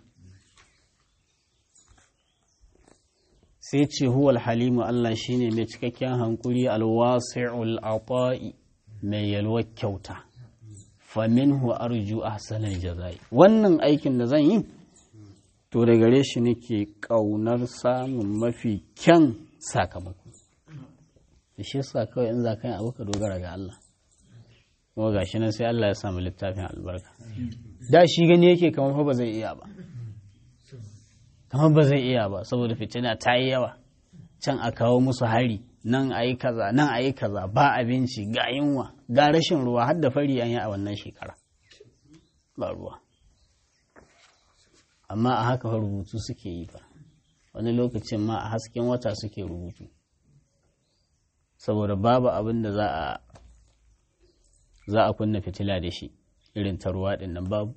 sai ce huwal halimu Allah shine mai cikakken hankuri alwasi'ul ata'i mai yalwar kyauta faminhu arju ahsanal jazai wannan aikin da zan yi to da gare shi nake kaunar samun mafi kyan sakamako shi yasa kawai in za ka yi abu ka dogara ga Allah kuma gashi nan sai Allah ya samu littafin albarka da shi gani yake kamar fa ba zai iya ba kamar ba zai iya ba saboda fitina ta yi yawa can a kawo musu hari nan a yi kaza nan a yi kaza ba abinci ga yunwa ga rashin ruwa har da fari an yi a wannan shekara ba ruwa amma a haka rubutu suke yi ba wani lokacin ma a hasken wata suke rubutu saboda babu abin da za a za a kunna fitila da shi irin ta ruwa ɗin nan babu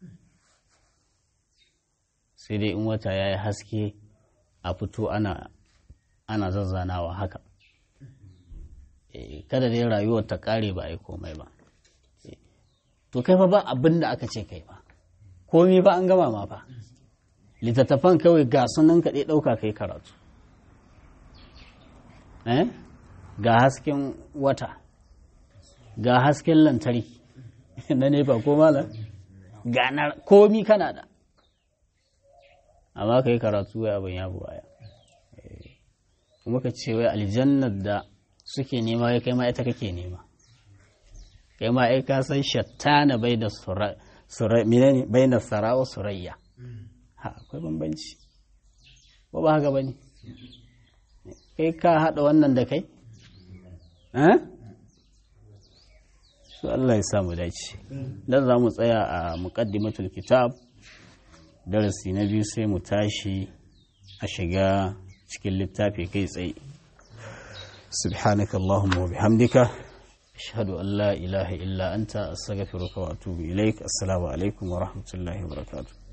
sai dai in wata ya yi haske a fito ana ana zazzanawa haka kada dai rayuwar ta ƙare ba a yi komai ba to kai fa ba abin da aka ce kai ba komi ba an gama ma fa littattafan kawai ga sunan kaɗai ɗauka kai karatu ga hasken wata ga hasken lantarki na nefa ko malam ga na komi kana da amma ka yi karatu wai abin ya buwaya kuma ka ce wai aljannar da suke nema ya kai ma ita kake nema kai ma ai ka san shattana bai da bai da sarawa surayya ha akwai bambanci ko ba haka bane kai ka haɗa wannan da kai su Allah ya samu dace dan za mu tsaya a muqaddimatul kitab darasi na biyu sai mu tashi a shiga cikin littafi kai tsaye subhanaka allahumma wa bihamdika ashhadu an la ilaha illa anta astaghfiruka wa atubu ilaik assalamu alaikum wa rahmatullahi wa barakatuh